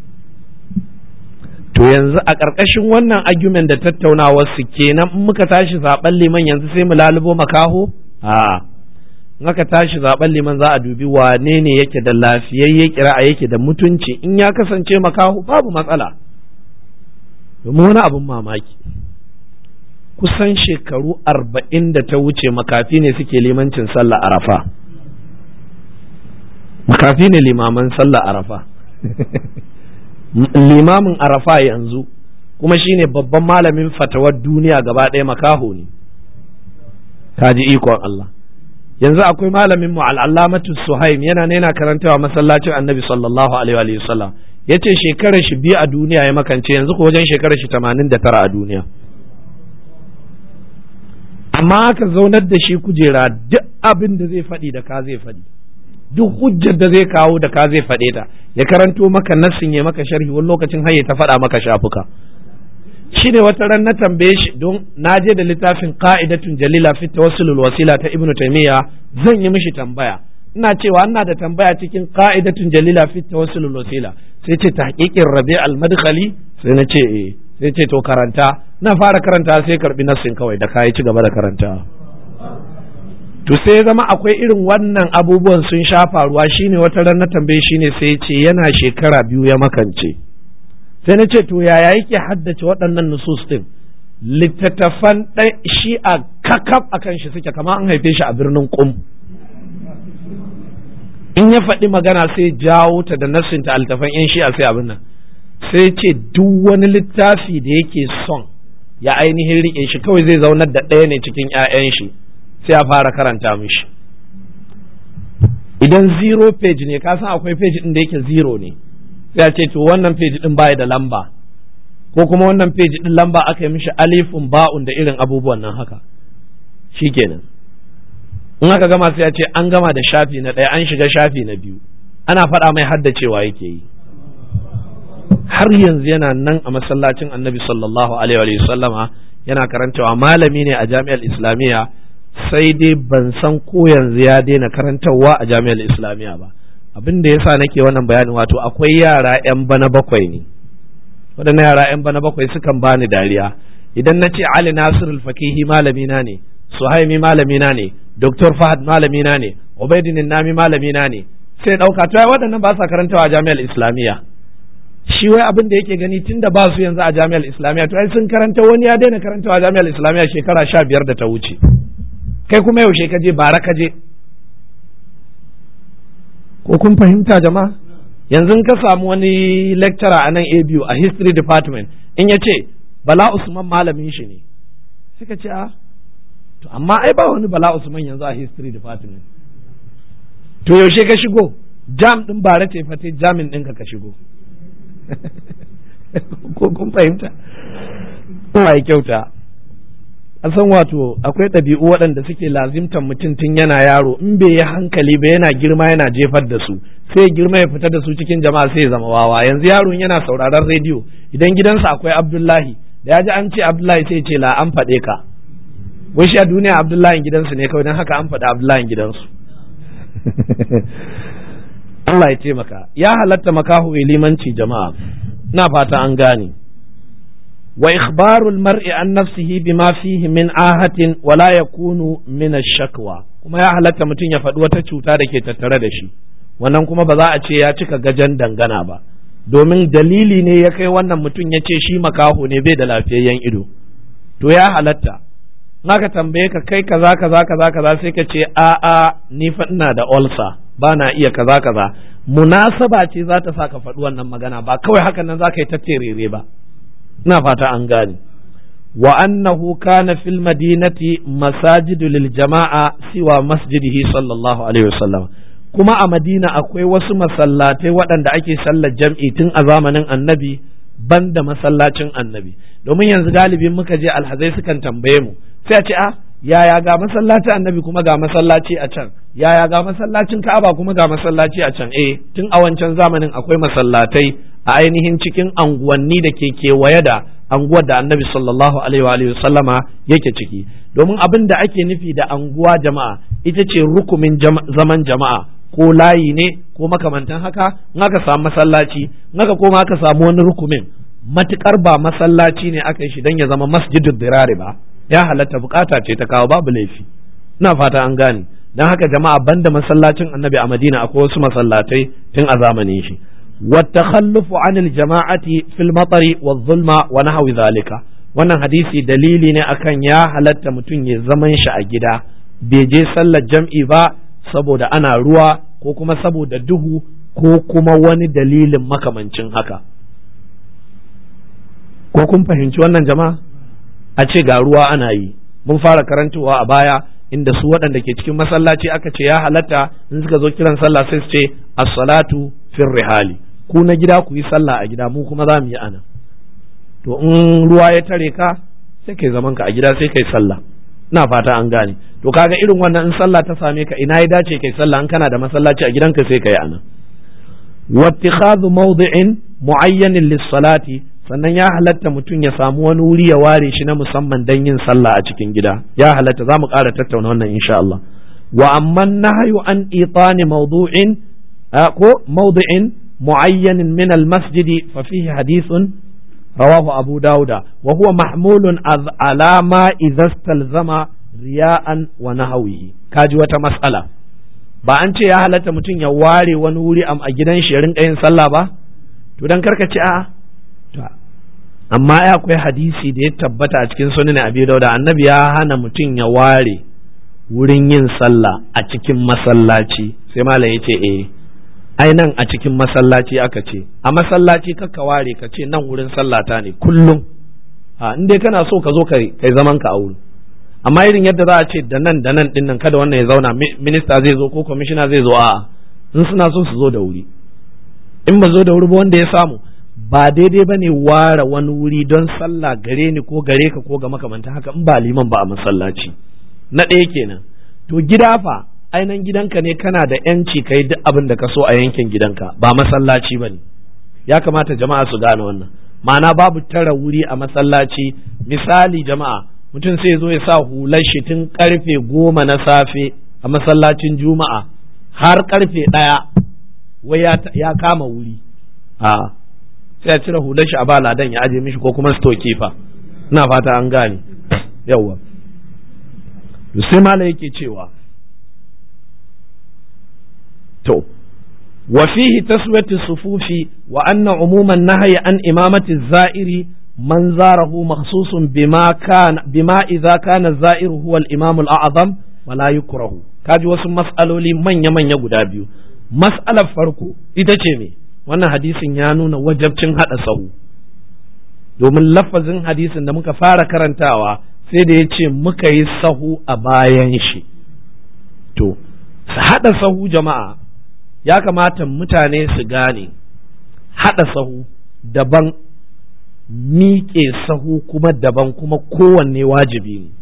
to yanzu a ƙarƙashin wannan argument da tattaunawar su kenan in muka tashi zaben liman yanzu sai mu lalubo makaho a in aka tashi zaben liman za a dubi wane ne yake da lafiyayye kira'a yake da mutunci in ya kasance makaho babu matsala domin wani abin mamaki kusan shekaru arba'in da ta wuce makafi ne suke limancin sallah arafa makafi ne limaman sallah arafa limamin arafa yanzu kuma shine babban malamin fatawar duniya gaba ɗaya makaho ne kaji ikon Allah yanzu akwai malamin mu al'allamatu suhaim yana ne yana karantawa masallacin annabi sallallahu alaihi wa sallam yace shekarar shi biyu a duniya ya makance yanzu ko wajen shekarar shi tamanin da tara a duniya amma aka zaunar da shi kujera duk abin da zai faɗi da ka zai faɗi duk hujjar da zai kawo da ka zai faɗe ta ya karanto maka nassin ya maka sharhi wani lokacin har ya ta faɗa maka shafuka shi ne wata ran na tambaye shi don na je da littafin qa'idatun jalila fi tawassulul wasila ta ibnu taymiya zan yi mishi tambaya ina cewa ina da tambaya cikin qa'idatun jalila fi tawassulul wasila sai ce tahqiqin rabi' al madkhali sai na ce eh sai ce to karanta na fara karanta sai karbi nassin kawai da kai ci gaba da karanta to sai zama akwai irin wannan abubuwan sun sha faruwa shine wata ran na tambaye shine sai ce yana shekara biyu ya makance sai na ce to yaya yake haddace waɗannan nusus din littattafan ɗan shi a kakaf a kan shi suke kama an haife shi a birnin kum in ya faɗi magana sai jawo ta da nassinta altafan yan shi a sai abin nan sai ce duk wani littafi da yake son ya ainihin riƙe shi kawai zai zaunar da ɗaya ne cikin 'ya'yan shi sai a fara karanta mishi idan zero page ne ka san akwai page ɗin da yake zero ne sai a ce to wannan page ɗin baya da lamba ko kuma wannan page ɗin lamba aka yi mishi alifun ba'un da irin abubuwan nan haka shikenan in aka gama sai a ce an gama da shafi na ɗaya an shiga shafi na biyu ana faɗa mai haddacewa yake yi har yanzu yana nan a masallacin annabi sallallahu alaihi wa sallama yana karantawa malami ne a jami'ar islamiyya sai dai ban san ko yanzu ya daina karantarwa a jami'ar islamiyya ba abin da yasa nake wannan bayanin wato akwai yara yan bana bakwai ne waɗannan yara yan bana bakwai sukan bani dariya idan na ce ali nasir al-fakihi malami na ne suhaimi malami na ne dr fahad malami na ne ubaidin nami malami na ne sai ɗauka to waɗannan ba sa karantawa a jami'ar islamiyya shi wai abin da yake gani tun da ba su yanzu a jami'ar islamiyya to ai sun karanta wani ya daina karantawa a jami'ar islamiyya shekara sha biyar da ta wuce kai kuma yaushe ka je bara ka je ko kun fahimta jama'a yanzu ka samu wani lecturer a nan ABU a history department in ya ce bala usman malamin shi ne suka ce a to amma ai ba wani bala usman yanzu a history department to yaushe ka shigo jam din bara ce fate jamin ɗinka ka shigo ko kun fahimta Allah ya kyauta a san wato akwai ɗabi'u waɗanda suke lazimtan mutum tun yana yaro in bai yi hankali ba yana girma yana jefar da su sai ya girma ya fita da su cikin jama'a sai ya zama wawa yanzu yaron yana sauraron rediyo idan gidansa akwai abdullahi da ya ji an ce abdullahi sai ce la an faɗe ka wai shi a duniya abdullahi gidansu ne kawai don haka an faɗi abdullahi gidansu Allah ya taimaka ya halatta makahu limanci jama'a na fata an gane wa ikhbarul mar'i an nafsihi bima fihi min ahatin wala yakunu min ash-shakwa kuma ya halatta mutum ya faɗi wata cuta da ke tattare da shi wannan kuma ba za a ce ya cika gajan dangana ba domin dalili ne ya kai wannan mutum ya ce shi makaho ne bai da lafiyayyen ido to ya halatta naka tambaye ka kai kaza kaza kaza kaza sai ka ce a a ni fa ina da ulcer ba na iya kaza kaza munasaba ce za ta sa ka faɗi wannan magana ba kawai hakan nan za ka yi ta terere ba ina fata an gane wa annahu kana fil madinati masajidu lil jama'a siwa masjidihi sallallahu alaihi wasallam kuma a madina akwai wasu masallatai waɗanda ake sallar jam'i tun a zamanin annabi banda masallacin annabi domin yanzu galibin muka je alhazai sukan tambaye mu sai a ce a yaya ga masallacin annabi kuma ga masallaci a can yaya ga masallacin ka'aba kuma ga masallaci a can eh tun a wancan zamanin akwai masallatai a ainihin cikin anguwanni da ke kewaye da anguwar da annabi sallallahu alaihi wa sallama yake ciki domin abin da ake nufi da anguwa jama'a ita ce rukumin zaman jama'a ko layi ne ko makamantan haka in aka samu masallaci in aka koma aka samu wani rukumin matukar ba masallaci ne aka yi shi don ya zama masjidul dirari ba ya halatta bukata ce ta kawo babu laifi ina fata an gane dan haka jama'a banda masallacin annabi a madina akwai wasu masallatai tun a zamanin shi والتخلف عن الجماعة في المطر والظلم ونحو ذلك wannan hadisi dalili ne akan ya halatta mutum ya zaman shi a gida bai je sallar jam'i ba saboda ana ruwa ko kuma saboda duhu ko kuma wani dalilin makamancin haka ko kun fahimci wannan jama'a a ce ga ruwa ana yi mun fara karantowa a baya inda su waɗanda ke cikin masallaci aka ce ya halatta in suka zo kiran sallah sai su ce as-salatu fir rihali ku na gida ku yi sallah a gida mu kuma za mu yi ana to in ruwa ya tare ka sai kai zaman ka a gida sai kai sallah ina fata an gane to kaga irin wannan in sallah ta same ka ina ya dace kai sallah in kana da masallaci a gidanka sai kai anan wattikhadhu mawdi'in mu'ayyanin lis-salati sannan ya halatta mutum ya samu wani wuri ya ware shi na musamman don yin sallah a cikin gida ya halatta za mu ƙara tattauna wannan insha Allah wa amma nahyu an itani mawdu'in ko mawdu'in mu'ayyanin min al-masjidi fa fihi hadithun rawahu abu dauda wa huwa mahmulun ala ma idza istalzama riya'an wa nahwihi kaji wata mas'ala ba an ce ya halatta mutum ya ware wani wuri a gidan shi ya rinka yin sallah ba to dan karkace a'a amma ya akwai hadisi da ya tabbata a cikin sunan abi dauda annabi ya hana mutum ya ware wurin yin sallah a cikin masallaci sai malam ya ce eh ai nan a cikin masallaci aka ce a masallaci kakka ware ka ce nan wurin sallata ne kullum a in dai kana so ka zo kai zaman ka a wurin amma irin yadda za a ce da nan da nan din nan kada wannan ya zauna minista zai zo ko kwamishina zai zo a'a in suna so su zo da wuri in ba zo da wuri ba wanda ya samu ba daidai ba ne ware wani wuri don sallah gare ni ko gare ka ko ga makamanta haka in ba liman ba a masallaci na ɗaya kenan to gida fa ainihin gidanka ne kana da yanci ka yi duk abin da ka so a yankin gidanka ba masallaci ba ne ya kamata jama'a su gane wannan ma'ana babu tara wuri a masallaci misali jama'a mutum sai zo ya sa hular shi tun karfe goma na safe a masallacin juma'a har karfe ɗaya wai ya kama wuri a sai ya cire hular shi a ba ladan ya aje mishi ko kuma stoke fa ina fata an gane yawwa to sai mala yake cewa to wa fihi taswiyatu sufufi wa anna umuman nahyi an imamati zairi man zarahu makhsusun bima kana bima idza kana zairu huwa al-imam al-a'zam wala yukrahu kaji wasu mas'aloli manya manya guda biyu mas'alar farko ita ce me wannan hadisin ya nuna wajabcin haɗa sahu domin lafazin hadisin da muka fara karantawa sai da ya ce muka yi sahu a bayan shi to su haɗa sahu jama'a ya kamata mutane su gane haɗa sahu daban miƙe sahu kuma daban kuma kowanne wajibi ne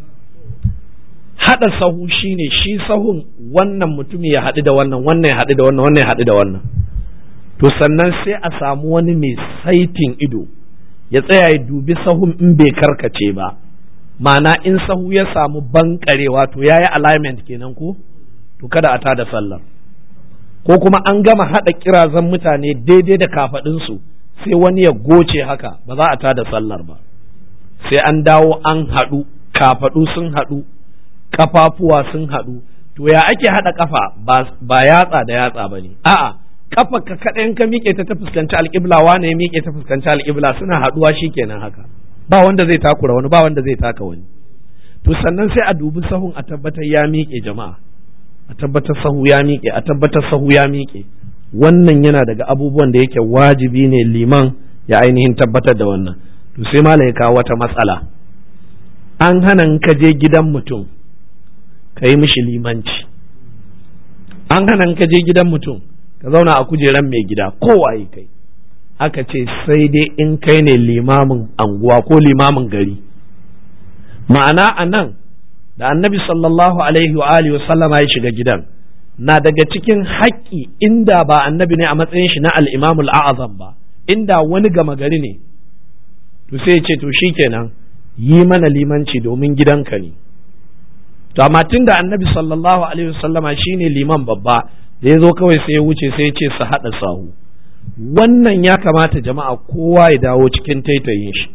haɗa sahu shine shi sahun wannan mutum ya haɗu da wannan wannan ya haɗu da wannan wannan ya haɗu da wannan to sannan sai a samu wani mai saitin ido ya tsaya ya dubi sahun in bai karkace ba ma'ana in sahu ya samu bankarewa to ya yi alignment kenan ko to kada a tada sallar ko kuma an gama haɗa kirazan mutane daidai da kafaɗinsu sai wani ya goce haka ba za a tada sallar ba sai an dawo an haɗu kafaɗu sun haɗu kafafuwa sun haɗu to ya ake haɗa kafa ba yatsa da yatsa ba ne a'a kafa ka kaɗai ka miƙe ta ta fuskanci alƙibla wane ya miƙe ta fuskanci alƙibla suna haɗuwa kenan haka ba wanda zai takura wani ba wanda zai taka wani to sannan sai a dubi sahun a tabbatar ya miƙe jama'a a tabbatar sahu ya miƙe a tabbatar sahu ya miƙe wannan yana daga abubuwan da yake wajibi ne liman ya ainihin tabbatar da wannan to sai malam ya kawo wata matsala an hana ka je gidan mutum ka yi mishi limanci an hana ka je gidan mutum ka zauna a kujeran mai gida kowaye kai aka ce sai dai in kai ne limamin anguwa ko limamin gari ma'ana a nan da annabi sallallahu alaihi wa alihi sallama ya shiga gidan na daga cikin haƙƙi inda ba annabi ne a matsayin shi na al'imamul a'azam ba inda wani gama gari ne to sai ce to shikenan yi mana limanci domin gidanka ne to amma tun da annabi sallallahu alaihi wasallama shine liman babba da ya zo kawai sai ya wuce sai ya ce su haɗa sahu wannan ya kamata jama'a kowa ya dawo cikin taitayin shi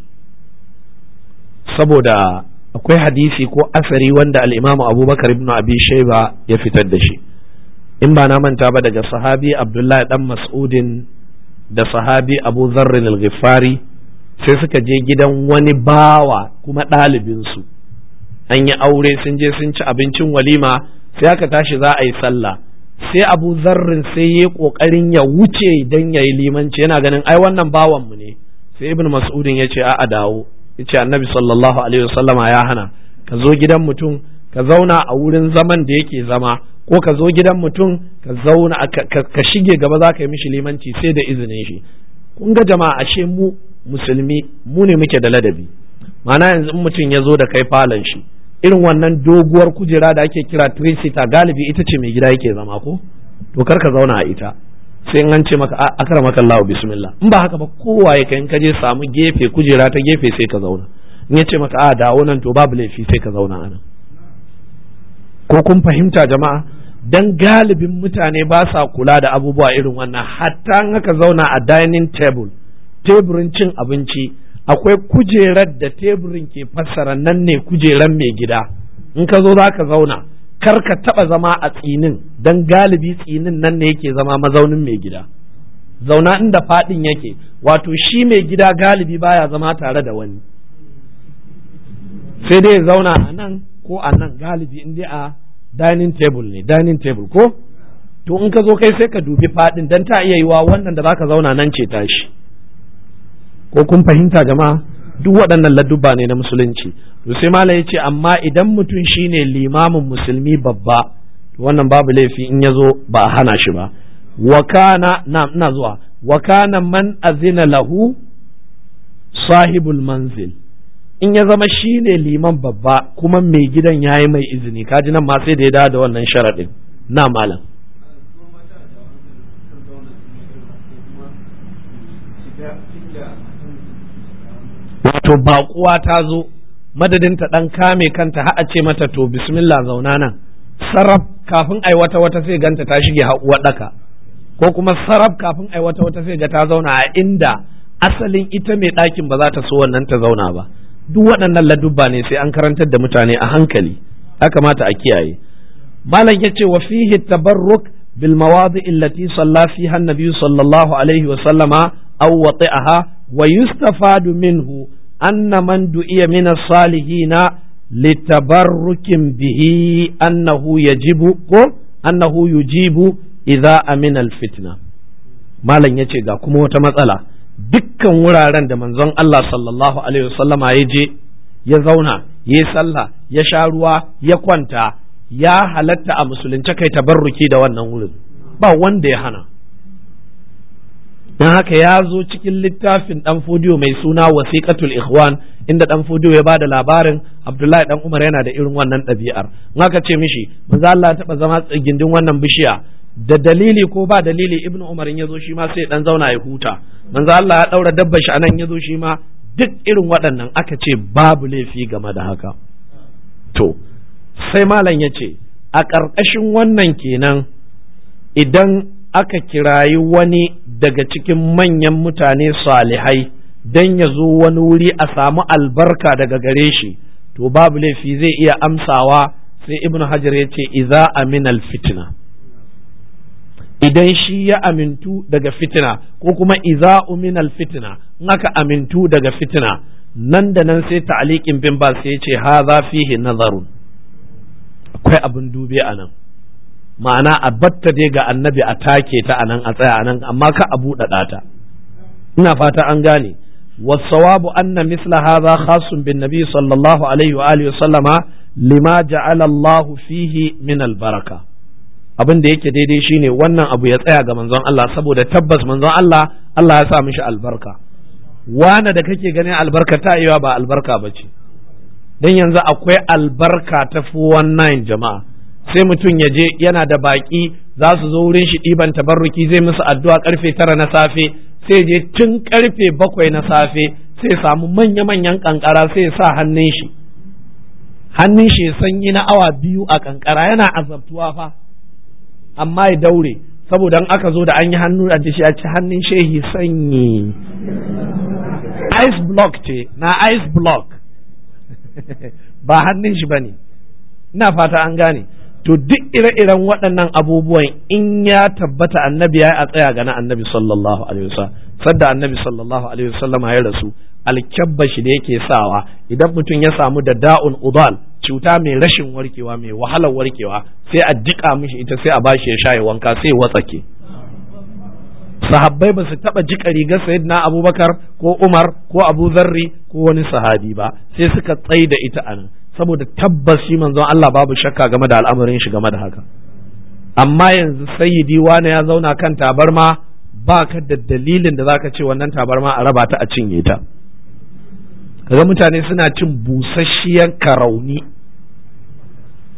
saboda akwai hadisi ko asari wanda al'imamu abubakar ibn abi shaiba ya fitar da shi in ba na manta ba daga sahabi abdullahi dan mas'udin da sahabi abu zarrin al-ghifari sai suka je gidan wani bawa kuma ɗalibinsu an yi aure sun je sun ci abincin walima sai aka tashi za a yi sallah sai abu zarrin sai ya kokarin ya wuce dan ya yi limanci yana ganin ai wannan bawanmu ne sai ibn mas'udin ya ce a dawo ya ce annabi sallallahu alaihi wasallama ya hana ka zo gidan mutum ka zauna a wurin zaman da yake zama ko ka zo gidan mutum ka zauna ka shige gaba za ka yi mishi limanci sai da izinin shi kun ga jama'a ashe mu musulmi mu ne muke da ladabi ma'ana yanzu in mutum ya zo da kai falon shi irin wannan doguwar kujera da ake kira trisita galibi ita ce mai gida yake zama ko to kar ka zauna a ita sai in an ce maka akara maka Allah bismillah in ba haka ba kowa ya kai in ka je samu gefe kujera ta gefe sai ka zauna in ya ce maka a dawo nan to babu laifi sai ka zauna anan ko kun fahimta jama'a dan galibin mutane ba sa kula da abubuwa irin wannan hatta in aka zauna a dining table teburin cin abinci akwai kujerar da teburin ke fassara nan ne kujerar mai gida in ka zo za ka zauna kar ka taba zama a tsinin dan galibi tsinin nan ne yake zama mazaunin mai gida zauna inda fadin yake wato shi mai gida galibi baya zama tare da wani sai dai zauna a nan ko a nan galibi in dai a dining table ne dining table ko to in ka zo kai sai ka dubi fadin dan ta iya yiwa wannan da zaka zauna nan ce tashi ko kun fahimta jama'a duk waɗannan ladduba ne na musulunci to sai malam yace amma idan mutum shine limamin musulmi babba wannan babu laifi in ya zo ba a hana shi ba wa kana na ina zuwa wa kana man azina lahu sahibul manzil in ya zama shi ne liman babba kuma mai gidan ya yi mai izini kaji nan ma sai da ya dawo da wannan sharaɗin na malam wato baƙuwa ta zo madadin ta ɗan kame kanta har a ce mata to bismillah zauna nan sarraf kafin ai wata wata sai ganta ta shige haƙuwa ɗaka ko kuma sarraf kafin ai wata wata sai ga ta zauna a inda asalin ita mai ɗakin ba za ta so wannan ta zauna ba duk waɗannan ladubba ne sai an karantar da mutane a hankali ya kamata a kiyaye malam ya ce wa fihi tabarruk bil mawadi allati salla fiha annabi sallallahu alaihi wa sallama aw wati'aha wa yustafadu minhu anna man du'iya min as-salihina litabarrukin bihi annahu yajibu ko annahu yujibu idza amina al-fitna malam yace ga kuma wata matsala dukkan wuraren da manzon Allah sallallahu Alaihi wasallama ya je ya zauna ya yi sallah ya sha ruwa ya kwanta ya halatta a musulunce kai tabarruki da wannan wurin ba wanda ya hana don haka ya zo cikin littafin dan fodiyo mai suna wasiqatul ikhwan inda dan fodiyo ya bada labarin Abdullahi dan Umar yana da irin wannan ɗabi'ar in aka ce mishi manzo Allah ya taba zama gindin wannan bishiya da dalili ko ba dalili ibn umar ya zo shi ma sai dan zauna ya huta manzo Allah ya daura dabba shi anan ya zo shi ma duk irin waɗannan aka ce babu laifi game da haka to sai malam ya ce a ƙarƙashin wannan kenan idan aka kirayi wani daga cikin manyan mutane salihai dan ya zo wani wuri a samu albarka daga gare shi to babu laifi zai iya amsawa sai ibn hajar ya ce iza aminal fitna idan shi ya amintu daga fitina ko kuma iza uminal fitina in aka amintu daga fitina nan da nan sai ta'aliqin bin ba sai ya ce hadha fihi nazarun akwai abin dube a nan ma'ana a batta dai ga annabi a take ta anan a tsaya anan amma ka a buɗaɗa ta ina fata an gane والصواب أن مثل هذا خاص بالنبي صلى الله عليه وآله وسلم لما جعل الله فيه من البركة abin da yake daidai shine wannan abu ya tsaya ga manzon Allah saboda tabbas manzon Allah Allah ya sa mishi albarka wane da kake ganin albarka ta iya ba albarka ba ce don yanzu akwai albarka ta 419 jama'a sai mutum ya je yana da baki za su zo wurin shi ɗiban tabarruki zai musu addu'a karfe tara na safe sai je tun karfe bakwai na safe sai samu manya-manyan kankara sai sa hannun shi hannun shi sanyi na awa biyu a kankara yana azabtuwa fa amma ya daure saboda in aka zo da an yi hannu a shi a ci hannun shehi sanyi ice block ce na ice block ba hannun shi ba ne ina fata an gane to duk ire-iren waɗannan abubuwan in ya tabbata annabi ya a tsaya ga na annabi sallallahu alaihi wasallam sadda annabi sallallahu alaihi wasallam ya rasu alkyabba shi da yake sawa idan mutum ya samu da da'un udal cuta mai rashin warkewa mai wahalar warkewa sai a jika mishi ita sai a bashi ya sha ya wanka sai ya watsake sahabbai ba su taba jika rigar sayyidina abubakar ko umar ko abu zarri ko wani sahabi ba sai suka tsai da ita anan saboda tabbas shi manzon Allah babu shakka game da al'amarin shi game da haka amma yanzu sayyidi wani ya zauna kan tabarma ba ka da dalilin da zaka ce wannan tabarma a raba ta a cinye ta kaga mutane suna cin busasshiyar karauni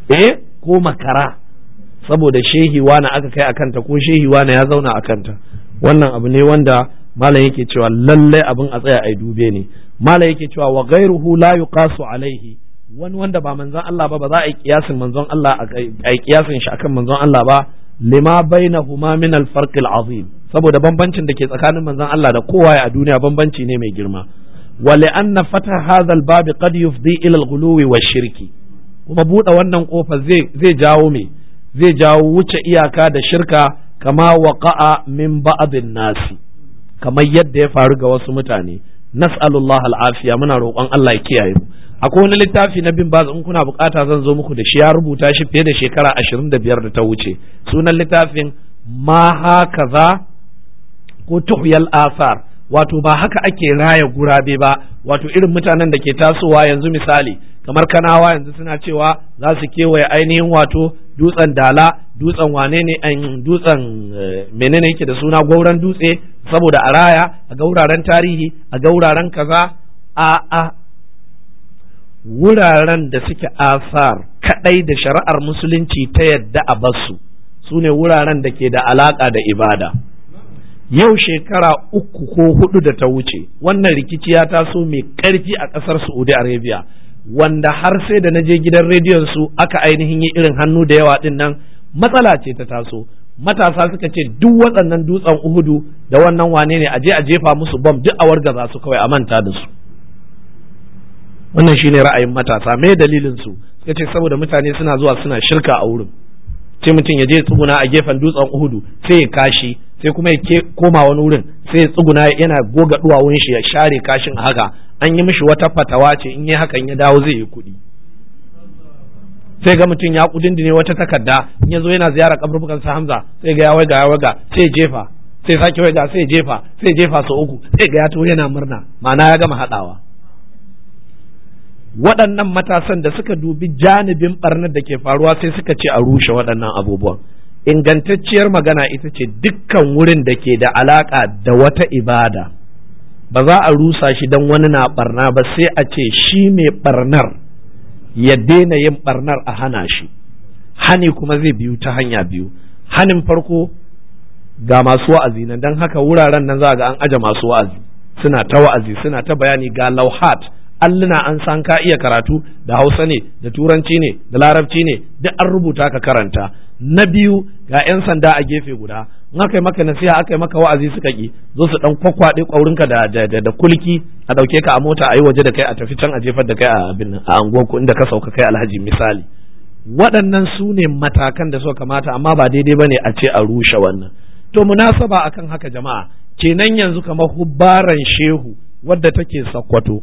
eh ko makara saboda shehi wani aka kai akanta ko shehi wani ya zauna a kanta wannan abu ne wanda malam yake cewa lallai abin a tsaya a dube ne malam yake cewa wa ghairuhu la yuqasu alaihi wani wanda ba manzon Allah ba ba za a yi kiyasin manzon Allah a yi kiyasin shi akan manzon Allah ba lima bainahuma min al-farq al-azim saboda bambancin da ke tsakanin manzon Allah da kowa a duniya bambanci ne mai girma wa li'anna fata hadha al-bab qad yufdi ila al-ghuluwi wa shirki kuma buɗe wannan kofa zai zai jawo me zai jawo wuce iyaka da shirka kama waqa'a min ba'dhin nasi kamar yadda ya faru ga wasu mutane nas'alullah al-afiya muna roƙon Allah ya kiyaye mu akwai wani littafi na bin baz in kuna bukata zan zo muku da shi ya rubuta shi fiye da shekara ashirin da biyar da ta wuce sunan littafin ma hakaza ko tuhyal asar wato ba haka ake raya gurabe ba wato irin mutanen da ke tasowa yanzu misali kamar kanawa yanzu suna cewa za su kewaye ainihin wato dutsen dala dutsen wane ne an dutsen menene yake da suna gauran dutse saboda a raya a gauraren tarihi a gauraren kaza a a wuraren da suke asar kadai da shari'ar musulunci ta yadda a basu su ne wuraren da ke da alaka da ibada yau shekara uku ko hudu da ta wuce wannan rikici ya taso mai karfi a kasar saudi arabia wanda har sai da na je gidan rediyon su aka ainihin yi irin hannu da yawa din nan matsala ce ta taso matasa suka ce duk waɗannan dutsen uhudu da wannan wane ne a je a jefa musu bom duk a wargaza su kawai a manta da su wannan shine ra'ayin matasa me dalilin su suka ce saboda mutane suna zuwa suna shirka a wurin sai mutum ya je tsuguna a gefen dutsen uhudu sai ya kashi sai kuma ya koma wani wurin sai ya tsuguna yana goga duwawun shi ya share kashin haka an yi mishi wata fatawa ce in yi hakan ya dawo zai yi kuɗi sai ga mutum ya kudindine wata takarda in ya zo yana ziyara kaburbukan sa Hamza sai ga ya waiga ya waiga sai ya jefa sai sake waiga sai ya jefa sai ya jefa sau uku sai ga ya to yana murna ma'ana ya gama haɗawa waɗannan matasan da suka dubi janibin barnar da ke faruwa sai suka ce a rushe waɗannan abubuwan ingantacciyar magana ita ce dukkan wurin da ke da alaƙa da wata ibada ba za a rusa shi don wani na barna ba sai a ce shi mai barnar ya daina yin barnar a hana shi hani kuma zai biyu ta hanya biyu hanin farko ga masu wa'azi nan don haka wuraren nan za ga an aje masu wa'azi suna ta wa'azi suna ta bayani ga lauhat alluna an san ka iya karatu da hausa ne da turanci ne da larabci ne duk an rubuta ka karanta na biyu ga 'yan sanda a gefe guda in aka yi maka nasiha aka yi maka wa'azi suka ki zo su dan kwakwaɗe ƙwaurinka da, da, da, da kulki a ɗauke ka a mota a yi waje da kai a tafi can a jefar da kai a abin a anguwarku inda ka sauka kai alhaji misali waɗannan su ne matakan da suka kamata amma ba daidai ba ne a ce a rushe wannan to munasaba akan haka jama'a kenan yanzu kamar hubbaran shehu wadda take sakkwato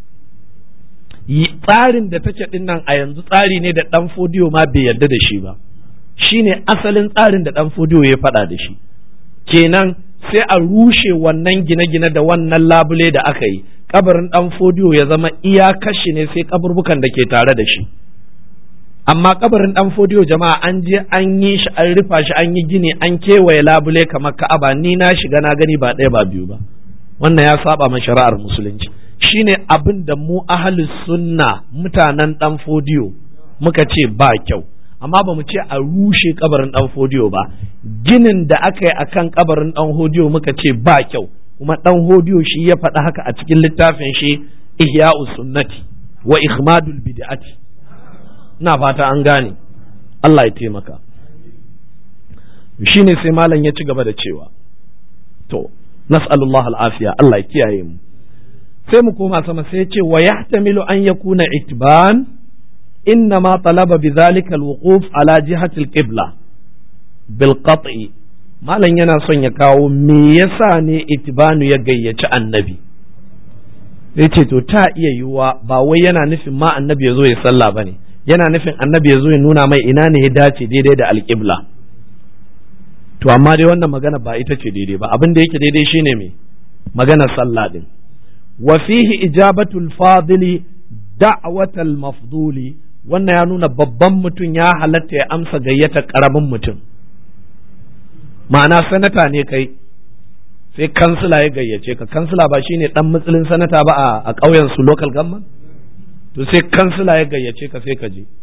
tsarin da take din nan a yanzu tsari ne da dan fodiyo ma bai yarda da shi ba shine asalin tsarin da dan fodiyo ya faɗa da shi kenan sai a rushe wannan gine-gine da wannan labule da aka yi kabarin dan fodiyo ya zama iya kashi ne sai kaburbukan da ke tare da shi amma kabarin dan fodiyo jama'a an je an yi shi an rufa shi an yi gini an kewaye labule kamar ka'aba ni na shiga na gani ba ɗaya ba biyu ba wannan ya saba ma shari'ar musulunci shine abin da mu ahalus sunna mutanen dan fodiyo muka ce ba kyau amma ba mu ce a rushe kabarin dan fodiyo ba ginin da aka yi akan kabarin dan hodiyo muka ce ba kyau kuma dan hodiyo shi ya faɗa haka a cikin littafin shi ihya'us sunnati wa ikhmadul bid'ati ina fata an gane Allah ya taimaka shine sai malam ya ci gaba da cewa to nas'alullah al'afiya Allah ya kiyaye mu sai mu koma sama sai ce wa yahtamilu an yakuna itban inna ma talaba bi zalika alwuquf ala jihati alqibla bil qat'i malam yana son ya kawo me yasa ne itbanu ya gayyaci annabi sai ce to ta iya yiwuwa ba wai yana nufin ma annabi ya zo ya sallah bane yana nufin annabi ya zo ya nuna mai ina ne ya dace daidai da alqibla to amma dai wannan magana ba ita ce daidai ba abin da yake daidai shine me maganar sallah din وفيه إجابة الفاضل دعوة المفضول wannan ya nuna babban mutum ya halatta ya amsa gayyata ƙaramin mutum ma'ana sanata ne kai sai kansila ya gayyace ka kansila ba shine dan matsalin sanata ba a ƙauyen su local government to sai kansila ya gayyace ka sai ka je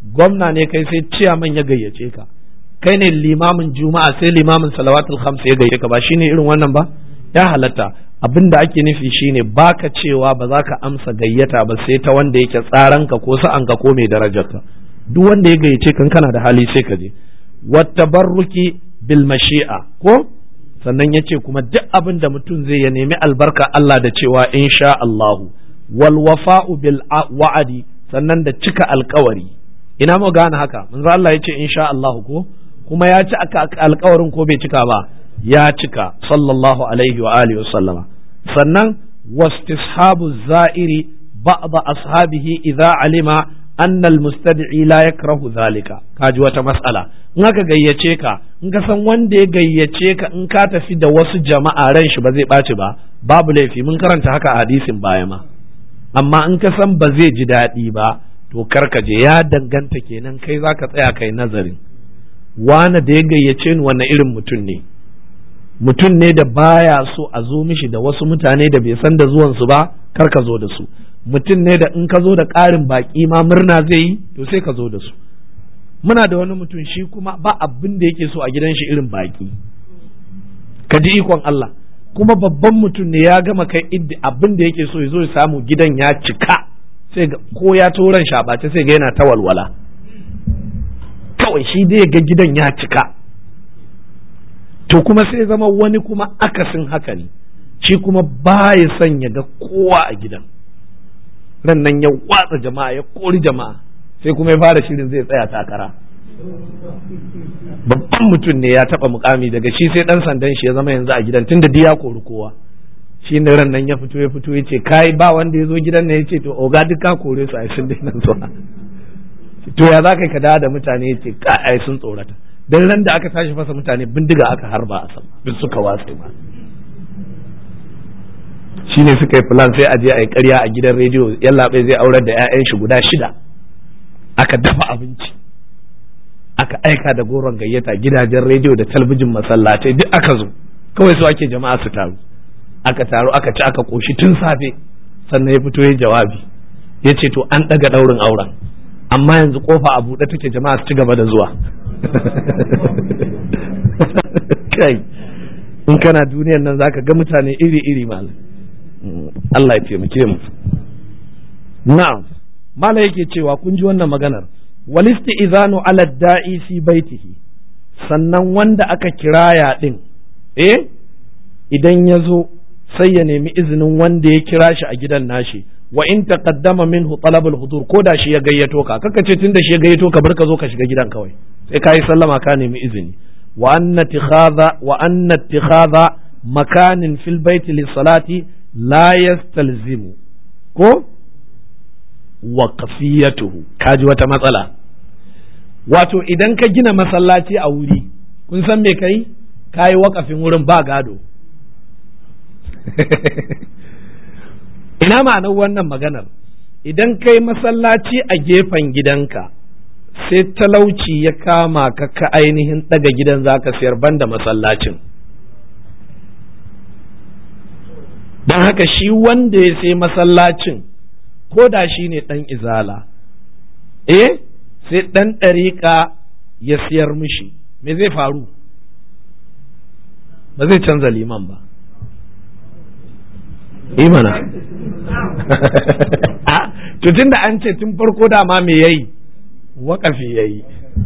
gwamna ne kai sai ciyaman ya gayyace ka kai ne limamin juma'a sai limamin salawatul khams ya gayyace ka ba shine irin wannan ba ya halatta abin da ake nufi shine baka cewa ba za ka amsa gayyata ba sai ta wanda yake tsaranka ko sa'anka ko mai darajarka duk wanda ya gayyace kan kana da hali sai ka je wattabarruki bil mashi'a ko sannan ya ce kuma duk abin da mutum zai ya nemi albarka Allah da cewa insha Allahu wal wafa'u bil wa'adi sannan da cika alkawari ina mu gane haka manzo Allah ya ce insha Allahu ko kuma ya ci alkawarin ko bai cika ba ya cika sallallahu alaihi wa alihi wa sallama sannan wastishabu za'iri ba'd ashabihi idza alima anna almustad'i la yakrahu zalika kaji wata mas'ala in aka gayyace ka in ka san wanda ya gayyace ka in ka tafi da wasu jama'a ran shi ba zai ɓaci ba babu laifi mun karanta haka a hadisin baya ma amma in ka san ba zai ji daɗi ba to karka je ya danganta kenan kai zaka tsaya kai nazarin wane da ya gayyace ni wanne irin mutum ne mutum ne da baya so a zo mishi da wasu mutane da bai san da zuwansu ba kar ka zo da su mutum ne da in ka zo da ƙarin baƙi ma murna zai yi to sai ka zo da su muna da wani mutum shi kuma ba abin da yake so a gidan shi irin baƙi ka ji ikon Allah kuma babban mutum ne ya gama kai iddi abin da yake so ya zo ya samu gidan ya cika sai ko ya toran shabace sai ga yana ta walwala kawai shi dai ga gidan ya cika to kuma sai zama wani kuma akasin haka ne shi kuma ba ya son ya ga kowa a gidan ran nan ya watsa jama'a ya kori jama'a sai kuma ya fara shirin zai tsaya takara babban mutum ne ya taba mukami daga shi sai dan sandan shi ya zama yanzu a gidan tunda ya kori kowa shi ne ran nan ya fito ya fito ya ce kai ba wanda ya zo gidan ne ya ce to oga duk ka kore su a sun daina zuwa to ya za ka ka dawo da mutane ya ce ka ai sun tsorata dan ran da aka tashi fasa mutane bindiga aka harba a sama duk suka watse ma shine suka yi plan sai a je a yi ƙarya a gidan rediyo yallaɓai zai aurar da 'ya'yan shi guda shida aka dafa abinci aka aika da goron gayyata gidajen rediyo da talbijin masallatai duk aka zo kawai su ake jama'a su taru aka taru aka ci aka koshi tun safe sannan ya fito ya jawabi ya ce to an ɗaga ɗaurin auren amma yanzu kofa a buɗe take jama'a su ci gaba da zuwa kai in kana duniyar nan zaka ga mutane iri-iri malam Allah ya taimake mu na'am mala yake cewa kun ji wannan maganar walisti izanu ala da'i fi baitihi sannan wanda aka kiraya din eh idan ya zo sai ya nemi izinin wanda ya kira shi a gidan nashi wa in taqaddama minhu talabul hudur ko da shi ya gayyato ka kaka ce tunda shi ya gayyato ka bar ka zo ka shiga gidan kawai sai ka yi sallama ka nemi izini wa anna ittikhadha wa anna ittikhadha makanin fil baiti lis-salati la yastalzimu ko waqfiyatuhu kaji wata matsala wato idan ka gina masallaci a wuri kun san me kai kayi wakafin wurin ba gado ina ma'anar wannan maganar idan kai masallaci a gefen gidanka sai talauci ya kama ka ka ainihin daga gidan zaka sayar banda masallacin don haka shi wanda ya sai masallacin ko da shi ne ɗan izala eh sai ɗan ɗariƙa ya siyar mishi me zai faru ba zai canza liman ba imana tun da an ce tun farko dama me yayi waƙafi yayi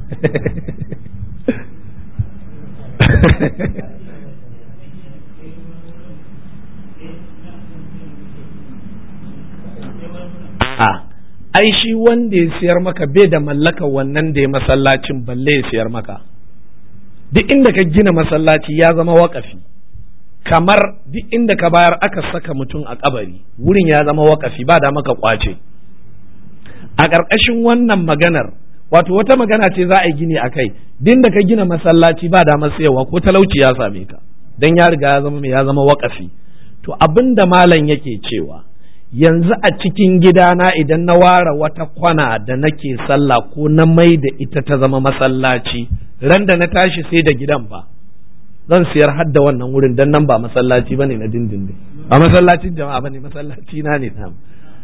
a ai shi wanda ya siyar maka bai da mallaka wannan da ya masallacin balle ya siyar maka duk inda ka gina masallaci ya zama wakafi kamar duk inda ka bayar aka saka mutum a kabari wurin ya zama wakafi ba da maka kwace a ƙarƙashin wannan maganar wato wata magana ce za a yi gini a kai duk da ka gina masallaci ba da sayarwa ko talauci ya same ka don ya riga ya zama ya zama wakafi to abin da malam yake cewa yanzu a cikin gidana idan na ware wata kwana da nake sallah ko na mai da ita ta zama masallaci ran da na tashi sai da gidan ba zan siyar har da wannan wurin dan nan ba masallaci bane na dindindin ba masallacin jama'a bane masallaci na ne tam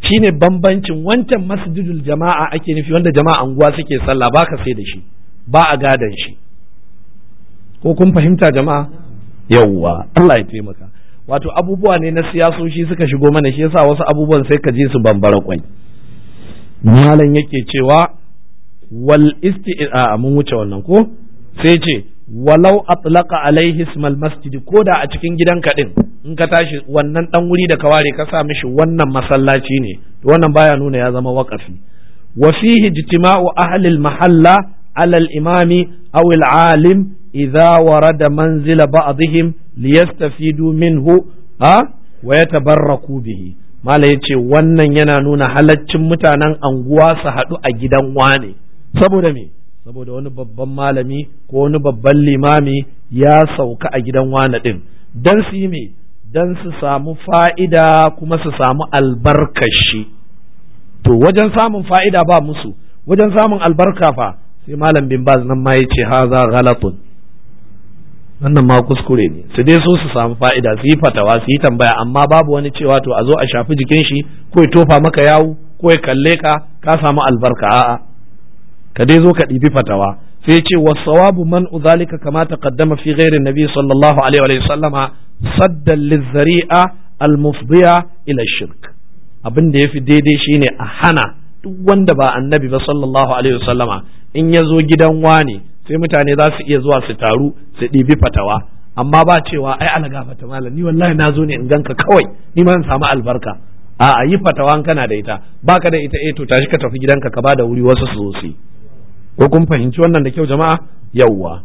shine bambancin wancan masjidul jama'a ake nufi wanda jama'a anguwa suke sallah ba ka sai da shi ba a gadan shi ko kun fahimta jama'a yawwa Allah ya taimaka wato abubuwa ne na siyasoshi suka shigo mana shi yasa wasu abubuwan sai ka je su bambara kwai malam yake cewa wal isti'a mun wuce wannan ko sai ce walau atlaqa alaihi ismal masjid ko da a cikin gidanka din in ka tashi wannan dan wuri da ka ware ka sa mishi wannan masallaci ne to wannan baya nuna ya zama waqafi wa fihi ijtima'u ahli al mahalla ala al imami aw al alim idza warada manzila ba'dihim liyastafidu minhu ha wa yatabarraku bihi mala yace wannan yana nuna halaccin mutanen anguwa su haɗu a gidan wane saboda me saboda wani babban malami ko wani babban limami ya sauka a gidan wane ɗin don su yi me don su samu fa'ida kuma su samu albarkashi to wajen samun fa'ida ba musu wajen samun albarka fa sai malam bin baz nan ma ya ce haza ghalatun wannan ma kuskure ne su dai so su samu fa'ida su yi fatawa su yi tambaya amma babu wani cewa to a zo a shafi jikin shi ko ya tofa maka yawu ko ya kalle ka ka samu albarka a'a ka dai zo ka ɗibi fatawa sai ce wa sawabu man uzalika kama taqaddama fi ghairi nabi sallallahu alaihi wa sallama saddan lizzari'a almufdiya ila shirk abin da yafi daidai shine a hana duk wanda ba annabi ba sallallahu alaihi wa sallama in ya zo gidan wani sai mutane za su iya zuwa su taru su ɗibi fatawa amma ba cewa ai ana gafata malam ni wallahi na zo ne in ganka kawai ni ma in samu albarka a yi fatawa kana da ita baka da ita eh to tashi ka tafi gidanka ka bada wuri wasu su zo su ko kun fahimci wannan da kyau jama'a yawwa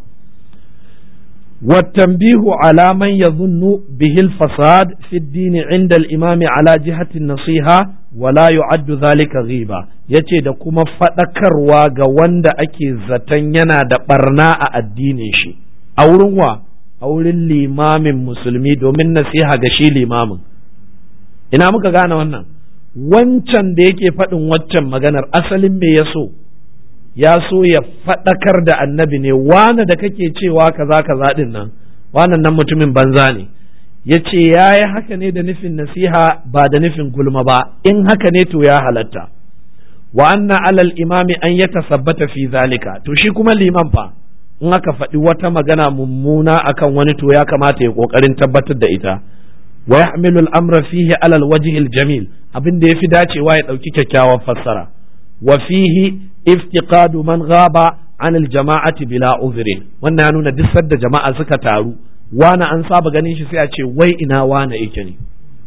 والتنبيه على من يظن به الفساد في الدين عند الإمام على جهة النصيحة ولا يعد ذلك غيبة yace da kuma faɗakarwa ga wanda ake zaton yana da ɓarna a addinin shi a wurin wa a wurin limamin musulmi domin nasiha ga shi limamin ina muka gane wannan wancan da yake faɗin waccan maganar asalin me ya so ya so ya faɗakar da annabi ne wane da kake cewa kaza kaza ɗin nan wannan nan mutumin banza ne ya ce ya yi haka ne da nufin nasiha ba da nufin gulma ba in haka ne to ya halatta wa anna alal imami an ya tasabbata fi zalika to shi kuma liman fa in aka faɗi wata magana mummuna akan wani to ya kamata ya ƙoƙarin tabbatar da ita wa yahmilu al-amra fihi alal wajhil jamil abin da yafi dacewa ya ɗauki kyakkyawar fassara wa fihi iftiqadu man ghaba an aljama'ati bila uzrin wannan ya nuna duk sadda jama'a suka taru wani an saba ganin shi sai a ce wai ina wani yake ne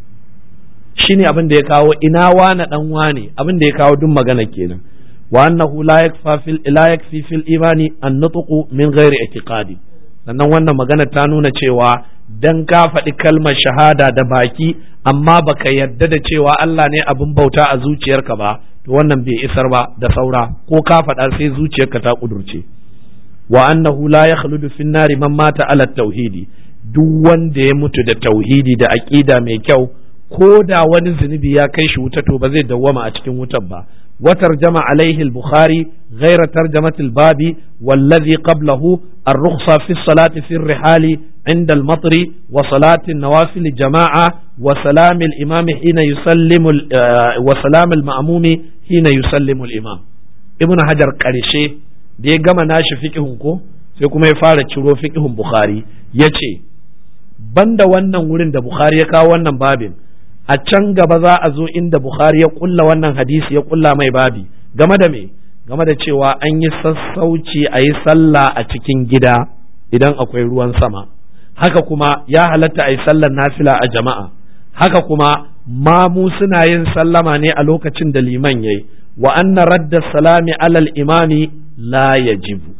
shine abin da ya kawo ina wani dan wani abin da ya kawo duk magana kenan wa annahu la yakfa fil la yakfi fil imani an nutqu min ghairi i'tiqadi sannan wannan magana ta nuna cewa dan ka faɗi kalmar shahada da baki amma baka yarda da cewa Allah ne abin bauta a zuciyarka ba to wannan bai isar ba da saura ko ka faɗa sai zuciyarka ta kudurce wa annahu la yakhludu fin nari man mata ala tauhidi duk wanda ya mutu da tauhidi da aqida mai kyau ko da wani zunubi ya kai shi wuta to ba zai dawwama a cikin wutar ba wa tarjama alaihi al-bukhari ghayra tarjamati al-babi wallazi qablahu ar-rukhsa fi salati fi ar-rihali عند المطر وصلاة النوافل جماعة وسلام الإمام حين يسلم وسلام المأموم حين يسلم الإمام ابن حجر قرشي da ya gama nashi fiƙihun ko sai kuma ya fara ciro fiƙihun Bukhari ya ce banda wannan wurin da Bukhari ya kawo wannan babin a can gaba za a zo inda Bukhari ya kulla wannan hadisi ya kulla mai babi game da me game da cewa an yi sassauci a yi sallah a cikin gida idan akwai ruwan sama haka kuma ya halatta a yi sallar nafila a jama'a haka kuma mamu suna yin sallama ne a lokacin da liman yayi wa anna radda salami alal imami la yajibu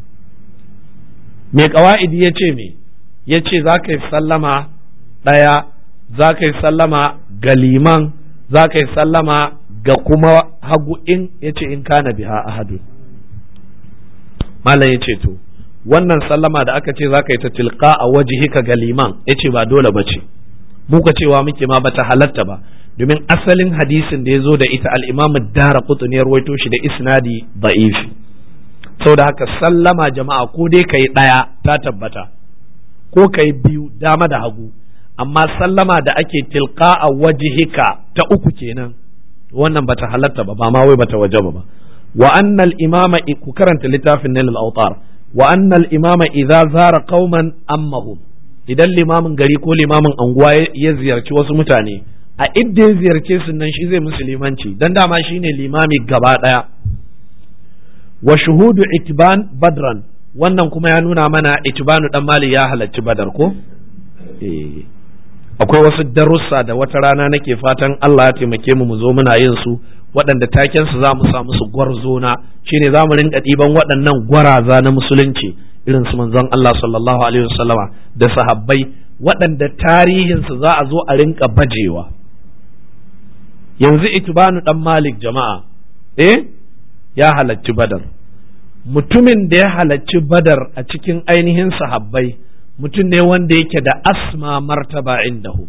mai kawa'idi ya ce me ya ce za ka yi sallama ɗaya za ka yi sallama ga liman za ka yi sallama ga kuma hagu in ya ce in kana biha ahadu malam ya ce to wannan sallama da aka ce za ka yi ta tilka a wajihika ga liman ya ce ba dole ba ce muka cewa muke ma bata halatta ba domin asalin hadisin da ya zo da ita al'imamu dara kutun ya rawaito shi da isnadi da'ifi da haka sallama jama'a ko dai ka yi ɗaya ta tabbata ko ka yi biyu dama da hagu amma sallama da ake tilka a wajihika ta uku kenan wannan bata halatta ba ba ma wai bata wajaba ba wa annal imama ku karanta littafin nail al-awtar wa annal imama idza zara qauman ammahum idan limamin gari ko limamin anguwa ya ziyarci wasu mutane a idda ya ziyarce su nan shi zai musulmanci dan dama shine limami gaba daya wa shuhudu itban badran wannan kuma ya nuna mana itbanu dan mali ya halarci badar ko eh akwai wasu darussa da wata rana nake fatan Allah ya taimake mu mu zo muna yin su waɗanda taken su za mu sa musu gwarzona shine za mu rinka ɗiban waɗannan gwaraza na musulunci irin su manzon Allah sallallahu alaihi wasallama da sahabbai waɗanda tarihin su za a zo a rinka bajewa yanzu itibanu dan malik jama'a eh ya halacci badar mutumin da ya halacci badar a cikin ainihin sahabbai mutum ne wanda yake da asma martaba indahu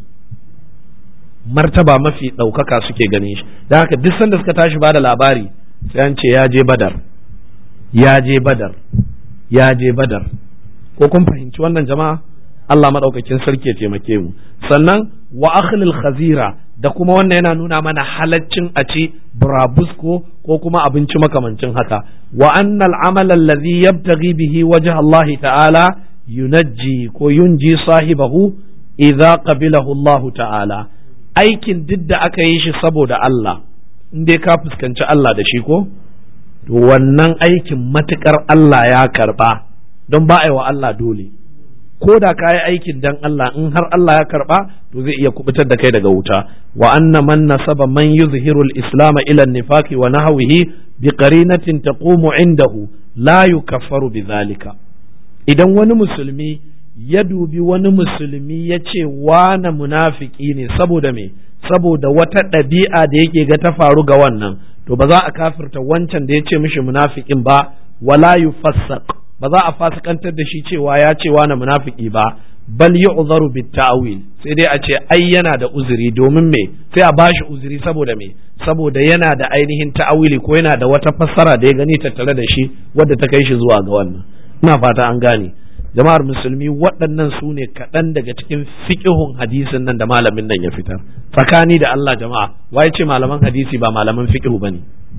martaba mafi ɗaukaka suke ganin shi da haka duk sanda suka tashi ba da labari sai an ce ya je badar ya je badar ya je badar ko kun fahimci wannan jama'a Allah maɗaukakin sarki ya taimake mu sannan wa akhlil khazira da kuma wannan yana nuna mana halaccin a ci burabusko ko kuma abinci makamancin haka wa annal amal allazi yabtaghi bihi wajha Allah ta'ala yunajji ko yunji sahibahu idza qabilahu Allah ta'ala aikin duk da aka yi shi saboda Allah in dai ka fuskanci Allah da shi ko to wannan aikin matukar Allah ya karba don ba a yi wa Allah dole ko da ka yi aikin dan Allah in har Allah ya karba to zai iya kubutar da kai daga wuta wa anna man nasaba man yuzhiru al-islam ila an-nifaqi wa nahwihi bi qarinatin taqumu indahu la yukaffaru bidhalika idan wani musulmi ya dubi wani musulmi ya ce wane munafiki ne saboda me saboda wata ɗabi'a da yake ga ta faru ga wannan to ba za a kafirta wancan da ya ce mishi munafikin ba wala yufassaq ba za a fasikantar da shi cewa ya ce wane munafiki ba bal yu'zaru bit ta'wil sai dai a ce ai yana da uzuri domin me sai a bashi uzuri saboda me saboda yana da ainihin ta'awili ko yana da wata fassara da ya gani tattare da shi wadda ta kai shi zuwa ga wannan ina fata an gane jama'ar musulmi waɗannan su ne kaɗan daga cikin fiƙihun hadisin nan da malamin nan ya fitar tsakani da Allah jama'a waye ce malaman hadisi ba malaman fiƙihu ba ne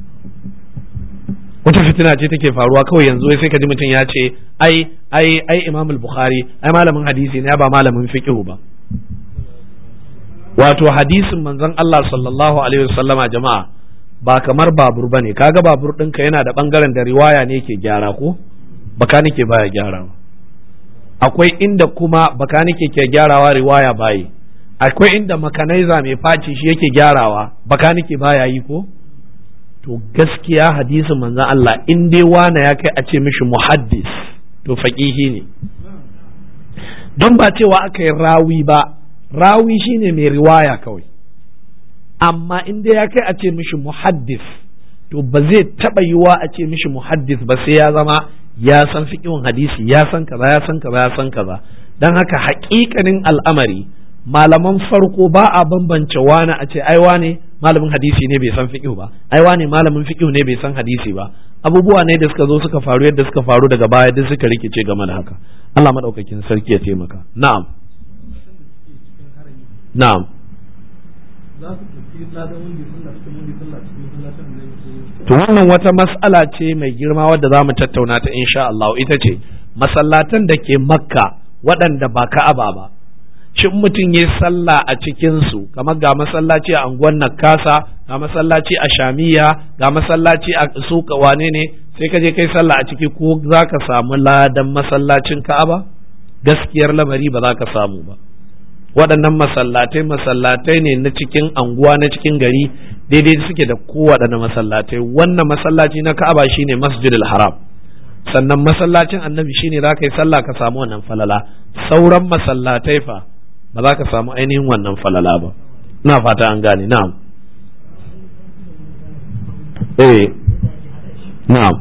wata fitina ce take faruwa kawai yanzu sai ka ji mutum ya ce ai ai ai imam bukhari ai malamin hadisi ne ba malamin fiƙihu ba wato hadisin manzon Allah sallallahu alaihi wasallama jama'a ba kamar babur bane kaga babur ɗinka yana da ɓangaren da riwaya ne ke gyara ko bakanike baya gyarawa akwai inda kuma bakanike ke gyarawa riwaya bayi akwai inda makanaiza mai faci shi yake gyarawa bakanike baya yi ko to gaskiya hadisin manzon Allah in dai wana ya kai a ce mishi muhaddis to faqihi ne don ba cewa aka yi rawi ba rawi shine mai riwaya kawai amma in dai ya kai a ce mishi muhaddis to ba zai taɓa yiwa a ce mishi muhaddis ba sai ya zama ya san fiƙin hadisi ya san kaza ya san kaza ya san kaza dan haka haƙiƙanin al'amari malaman farko ba a bambance wani a ce ai wane malamin hadisi ne bai san fiqh ba ai wane malamin fiqh ne bai san hadisi ba abubuwa ne da suka zo suka faru yadda suka faru daga baya duk suka rikice game da haka Allah madaukakin sarki ya taimaka na'am na'am to wannan wata mas'ala ce mai girma wadda za mu tattauna ta insha Allah ita ce masallatan da ke makka waɗanda ba ka'aba ba shin mutum ya sallah a cikinsu kamar ga masallaci a anguwan nakasa ga masallaci a shamiya ga masallaci a suka wane ne sai ka je kai sallah a ciki ko za ka samu ladan masallacin ka'aba gaskiyar lamari ba za ka samu ba waɗannan masallatai masallatai ne na cikin anguwa na cikin gari daidai suke da kowaɗanne masallatai wannan masallaci na ka'aba shine masjidil haram sannan masallacin annabi shine za ka yi sallah ka samu wannan falala sauran masallatai fa ba za ka samu ainihin wannan falala ba na fata an gane na'am eh na'am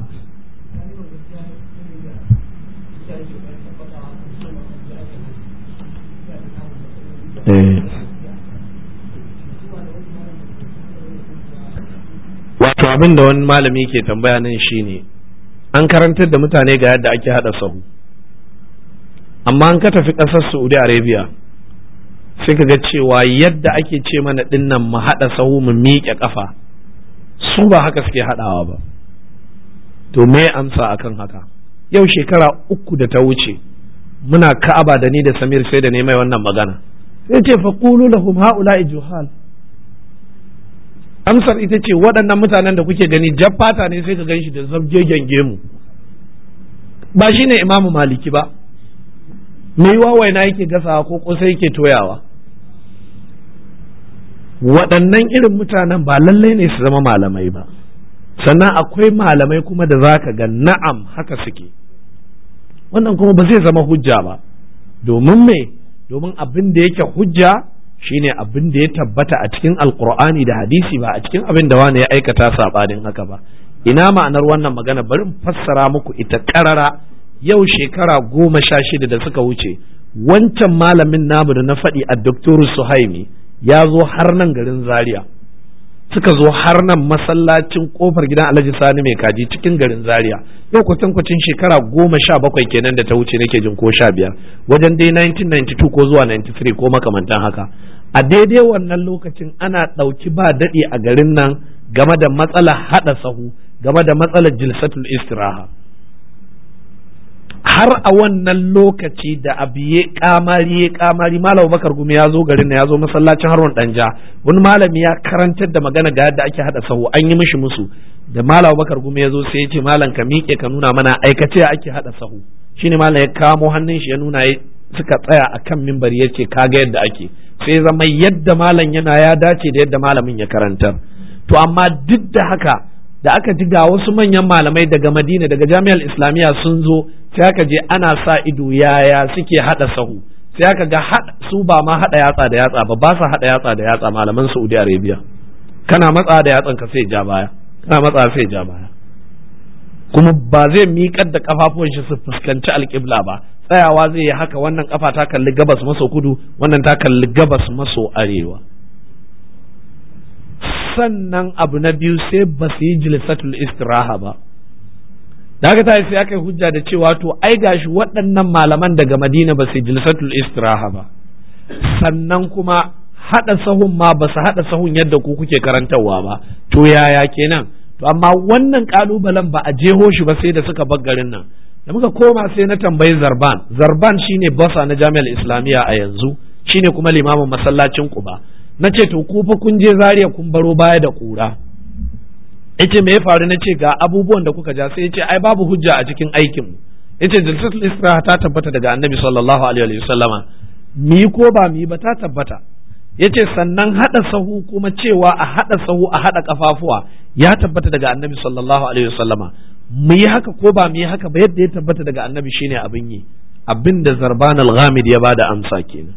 wato abin da wani malami ke tambaya nan shine an karantar da mutane ga yadda ake hada sahu amma an ka tafi ƙasar saudi arabia sai ka ga cewa yadda ake ce mana dinnan mu hada sahu mu miƙe ƙafa su ba haka suke haɗawa ba to me amsa akan haka yau shekara uku da ta wuce muna ka'aba da ni da samir sai da ne mai wannan magana sai ce fa qulu lahum haula'i juhal amsar ita ce waɗannan mutanen da kuke gani jaffata ne sai ka gan shi da zabgegen gemu ba shi ne imamu maliki ba mai wawaina yake gasawa ko kosai yake toyawa waɗannan irin mutanen ba lallai ne su zama malamai ba sannan akwai malamai kuma da za ka ga na'am haka suke wannan kuma ba zai zama hujja ba domin me domin abin da yake hujja shine abin da ya tabbata a cikin alkur'ani da hadisi ba a cikin abin da wani ya aikata saɓanin haka ba ina ma'anar wannan magana bari in fassara muku ita ƙarara yau shekara goma sha shida da suka wuce wancan malamin namu da na faɗi a doktoru suhaimi ya zo har nan garin zaria suka zo har nan masallacin kofar gidan alhaji sani mai kaji cikin garin zaria yau kwatankwacin shekara goma sha bakwai kenan da ta wuce nake jin ko sha biyar wajen dai 1992 ko zuwa 93 ko makamantan haka a daidai wannan lokacin ana ɗauki ba daɗi a garin nan game da matsalar haɗa sahu game da matsalar jilsatul istiraha har a wannan lokaci da abu ya kamari ya kamari malam bakar gumi ya zo garin ya zo masallacin harwan danja wani malami ya karantar da magana ga yadda ake hada sahu an yi mishi musu da malam bakar gumi ya zo sai ya ce malam ka miƙe ka nuna mana aikace ake hada sahu shine malam ya kamo hannun shi ya nuna suka tsaya akan mimbari ya ce kaga yadda ake sai zama yadda malam yana ya dace da yadda malamin ya karantar to amma duk da haka da aka ji ga wasu manyan malamai daga madina daga jami'ar islamiyya sun zo sai aka je ana sa ido yaya suke hada sahu sai aka ga su ba ma hada yatsa da yatsa ba ba sa hada yatsa da yatsa malaman saudi arabia kana matsa da yatsan ka sai ja baya kana matsa sai ja baya kuma ba zai miƙar da kafafuwan shi su fuskanci alƙibla ba tsayawa zai yi haka wannan kafa ta kalli gabas maso kudu wannan ta kalli gabas maso arewa sannan abu na biyu sai ba su yi jilsatul istiraha ba da haka ta sai aka yi hujja da cewa to ai gashi waɗannan malaman daga madina ba su yi jilsatul istiraha ba sannan kuma haɗa sahun ma ba su haɗa sahun yadda ku kuke karantarwa ba to yaya kenan to amma wannan kalubalen ba a jeho shi ba sai da suka bar garin nan da muka koma sai na tambayi zarban zarban shine basa na jami'ar islamiyya a yanzu shine kuma limamin masallacin kuba na ce to ku fa kun je Zariya kun baro baya da kura yace me ya faru na ce ga abubuwan da kuka ja sai yace ai babu hujja a cikin aikin mu yace jalsatul istiraha ta tabbata daga annabi sallallahu alaihi wa sallama mi ko ba mi ba ta tabbata yace sannan hada sahu kuma cewa a hada sahu a hada kafafuwa ya tabbata daga annabi sallallahu alaihi wa sallama mu yi haka ko ba mu yi haka ba yadda ya tabbata daga annabi shine abin yi abin da zarban al-ghamid ya bada amsa kenan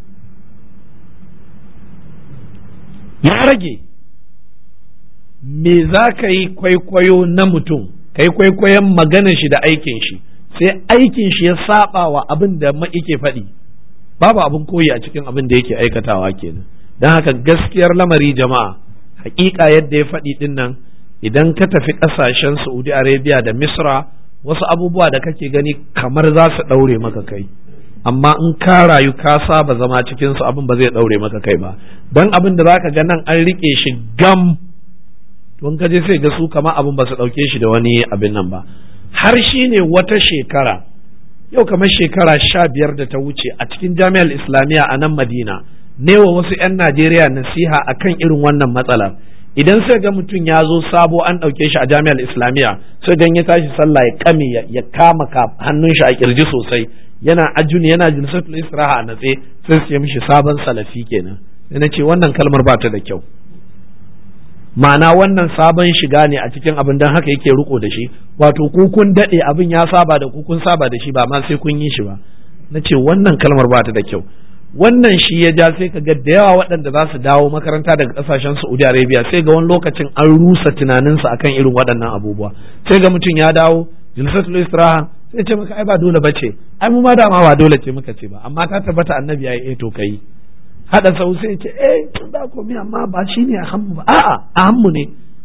ya rage me za ka yi kwaikwayo na mutum ka yi kwaikwayon maganar shi da aikin shi sai aikin shi ya saba wa abin da yake faɗi babu abin koyi a cikin abin da yake aikatawa kenan don haka gaskiyar lamari jama'a hakika yadda ya faɗi din nan idan ka tafi ƙasashen saudi arabia da misra wasu abubuwa da kake gani kamar za su ɗaure maka kai amma in ka rayu ka saba zama cikin su abin ba zai daure maka kai ba dan abin da zaka ga nan an rike shi gam don ka je sai ga su kama abin ba su dauke shi da wani abin nan ba har shi ne wata shekara yau kamar shekara sha biyar da ta wuce a cikin jami'ar islamiyya a nan madina ne wa wasu 'yan najeriya nasiha akan irin wannan matsalar idan sai ga mutum ya zo sabo an ɗauke shi a jami'ar islamiyya sai gan ya tashi sallah ya kame ya kama hannun shi a kirji sosai yana ajuni yana jilsatul istiraha a natse sai su mishi sabon salafi kenan sai na ce wannan kalmar ba ta da kyau ma'ana wannan sabon shiga ne a cikin abin dan haka yake riko da shi wato ku kun dade abin ya saba da ku kun saba da shi ba ma sai kun yi shi ba na ce wannan kalmar ba ta da kyau wannan shi ya ja sai ka ga da yawa waɗanda za su dawo makaranta daga ƙasashen Saudi Arabia sai ga wani lokacin an rusa tunaninsu akan irin waɗannan abubuwa sai ga mutum ya dawo jilsatul istiraha sai ce maka ai ba dole bace ai mu ma dama ba dole ce muka ce ba amma ta tabbata annabi yayi eh to kai hada sau sai ce eh ba komai amma ba shine a hannu ba a'a a hannu ne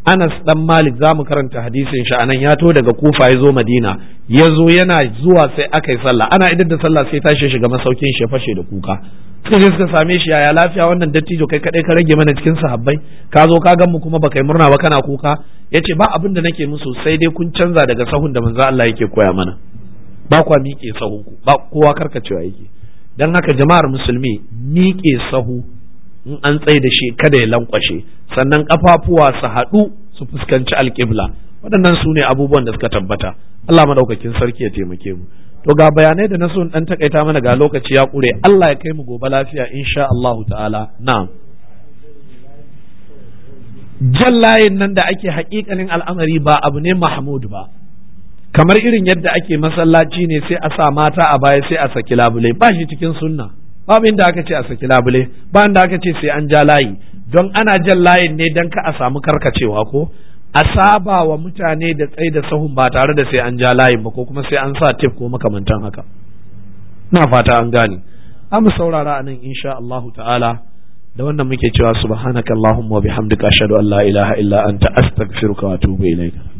Anas dan Malik za mu karanta hadisin shi anan ya to daga Kufa ya zo Madina ya zo yana zuwa sai aka yi sallah ana idan da sallah sai tashi shiga masaukin shi ya fashe da kuka suka je suka same shi yaya lafiya wannan dattijo kai kadai ka rage mana cikin sahabbai ka zo ka gan mu kuma baka yi murna ba kana kuka yace ba abin da nake musu sai dai kun canza daga sahun da manzo Allah yake koya mana ba kwa miƙe sahun ku ba kowa karkacewa yake dan haka jama'ar musulmi miƙe sahu in an tsaye da shi kada ya lankwashe sannan kafafuwa su haɗu su fuskanci alƙibla waɗannan su ne abubuwan da suka tabbata Allah madaukakin sarki ya taimake mu to ga bayanai da na so dan takaita mana ga lokaci ya ƙure Allah ya kai mu gobe lafiya insha Allahu ta'ala na'am jan layin nan da ake haƙiƙanin al'amari ba abu ne mahmud ba kamar irin yadda ake masallaci ne sai a sa mata a baya sai a saki labule ba shi cikin sunna babu inda aka ce a saki labule ba inda aka ce sai an ja layi don ana jan layin ne don ka a samu karkacewa ko a saba wa mutane da tsaye da sahun ba tare da sai an ja layin ba ko kuma sai an sa tef ko makamantan haka na fata an gane mu saurara a nan insha Allahu ta'ala da wannan muke cewa subhanakallahumma wa bihamdika ashhadu an la ilaha illa anta astaghfiruka wa atubu ilaika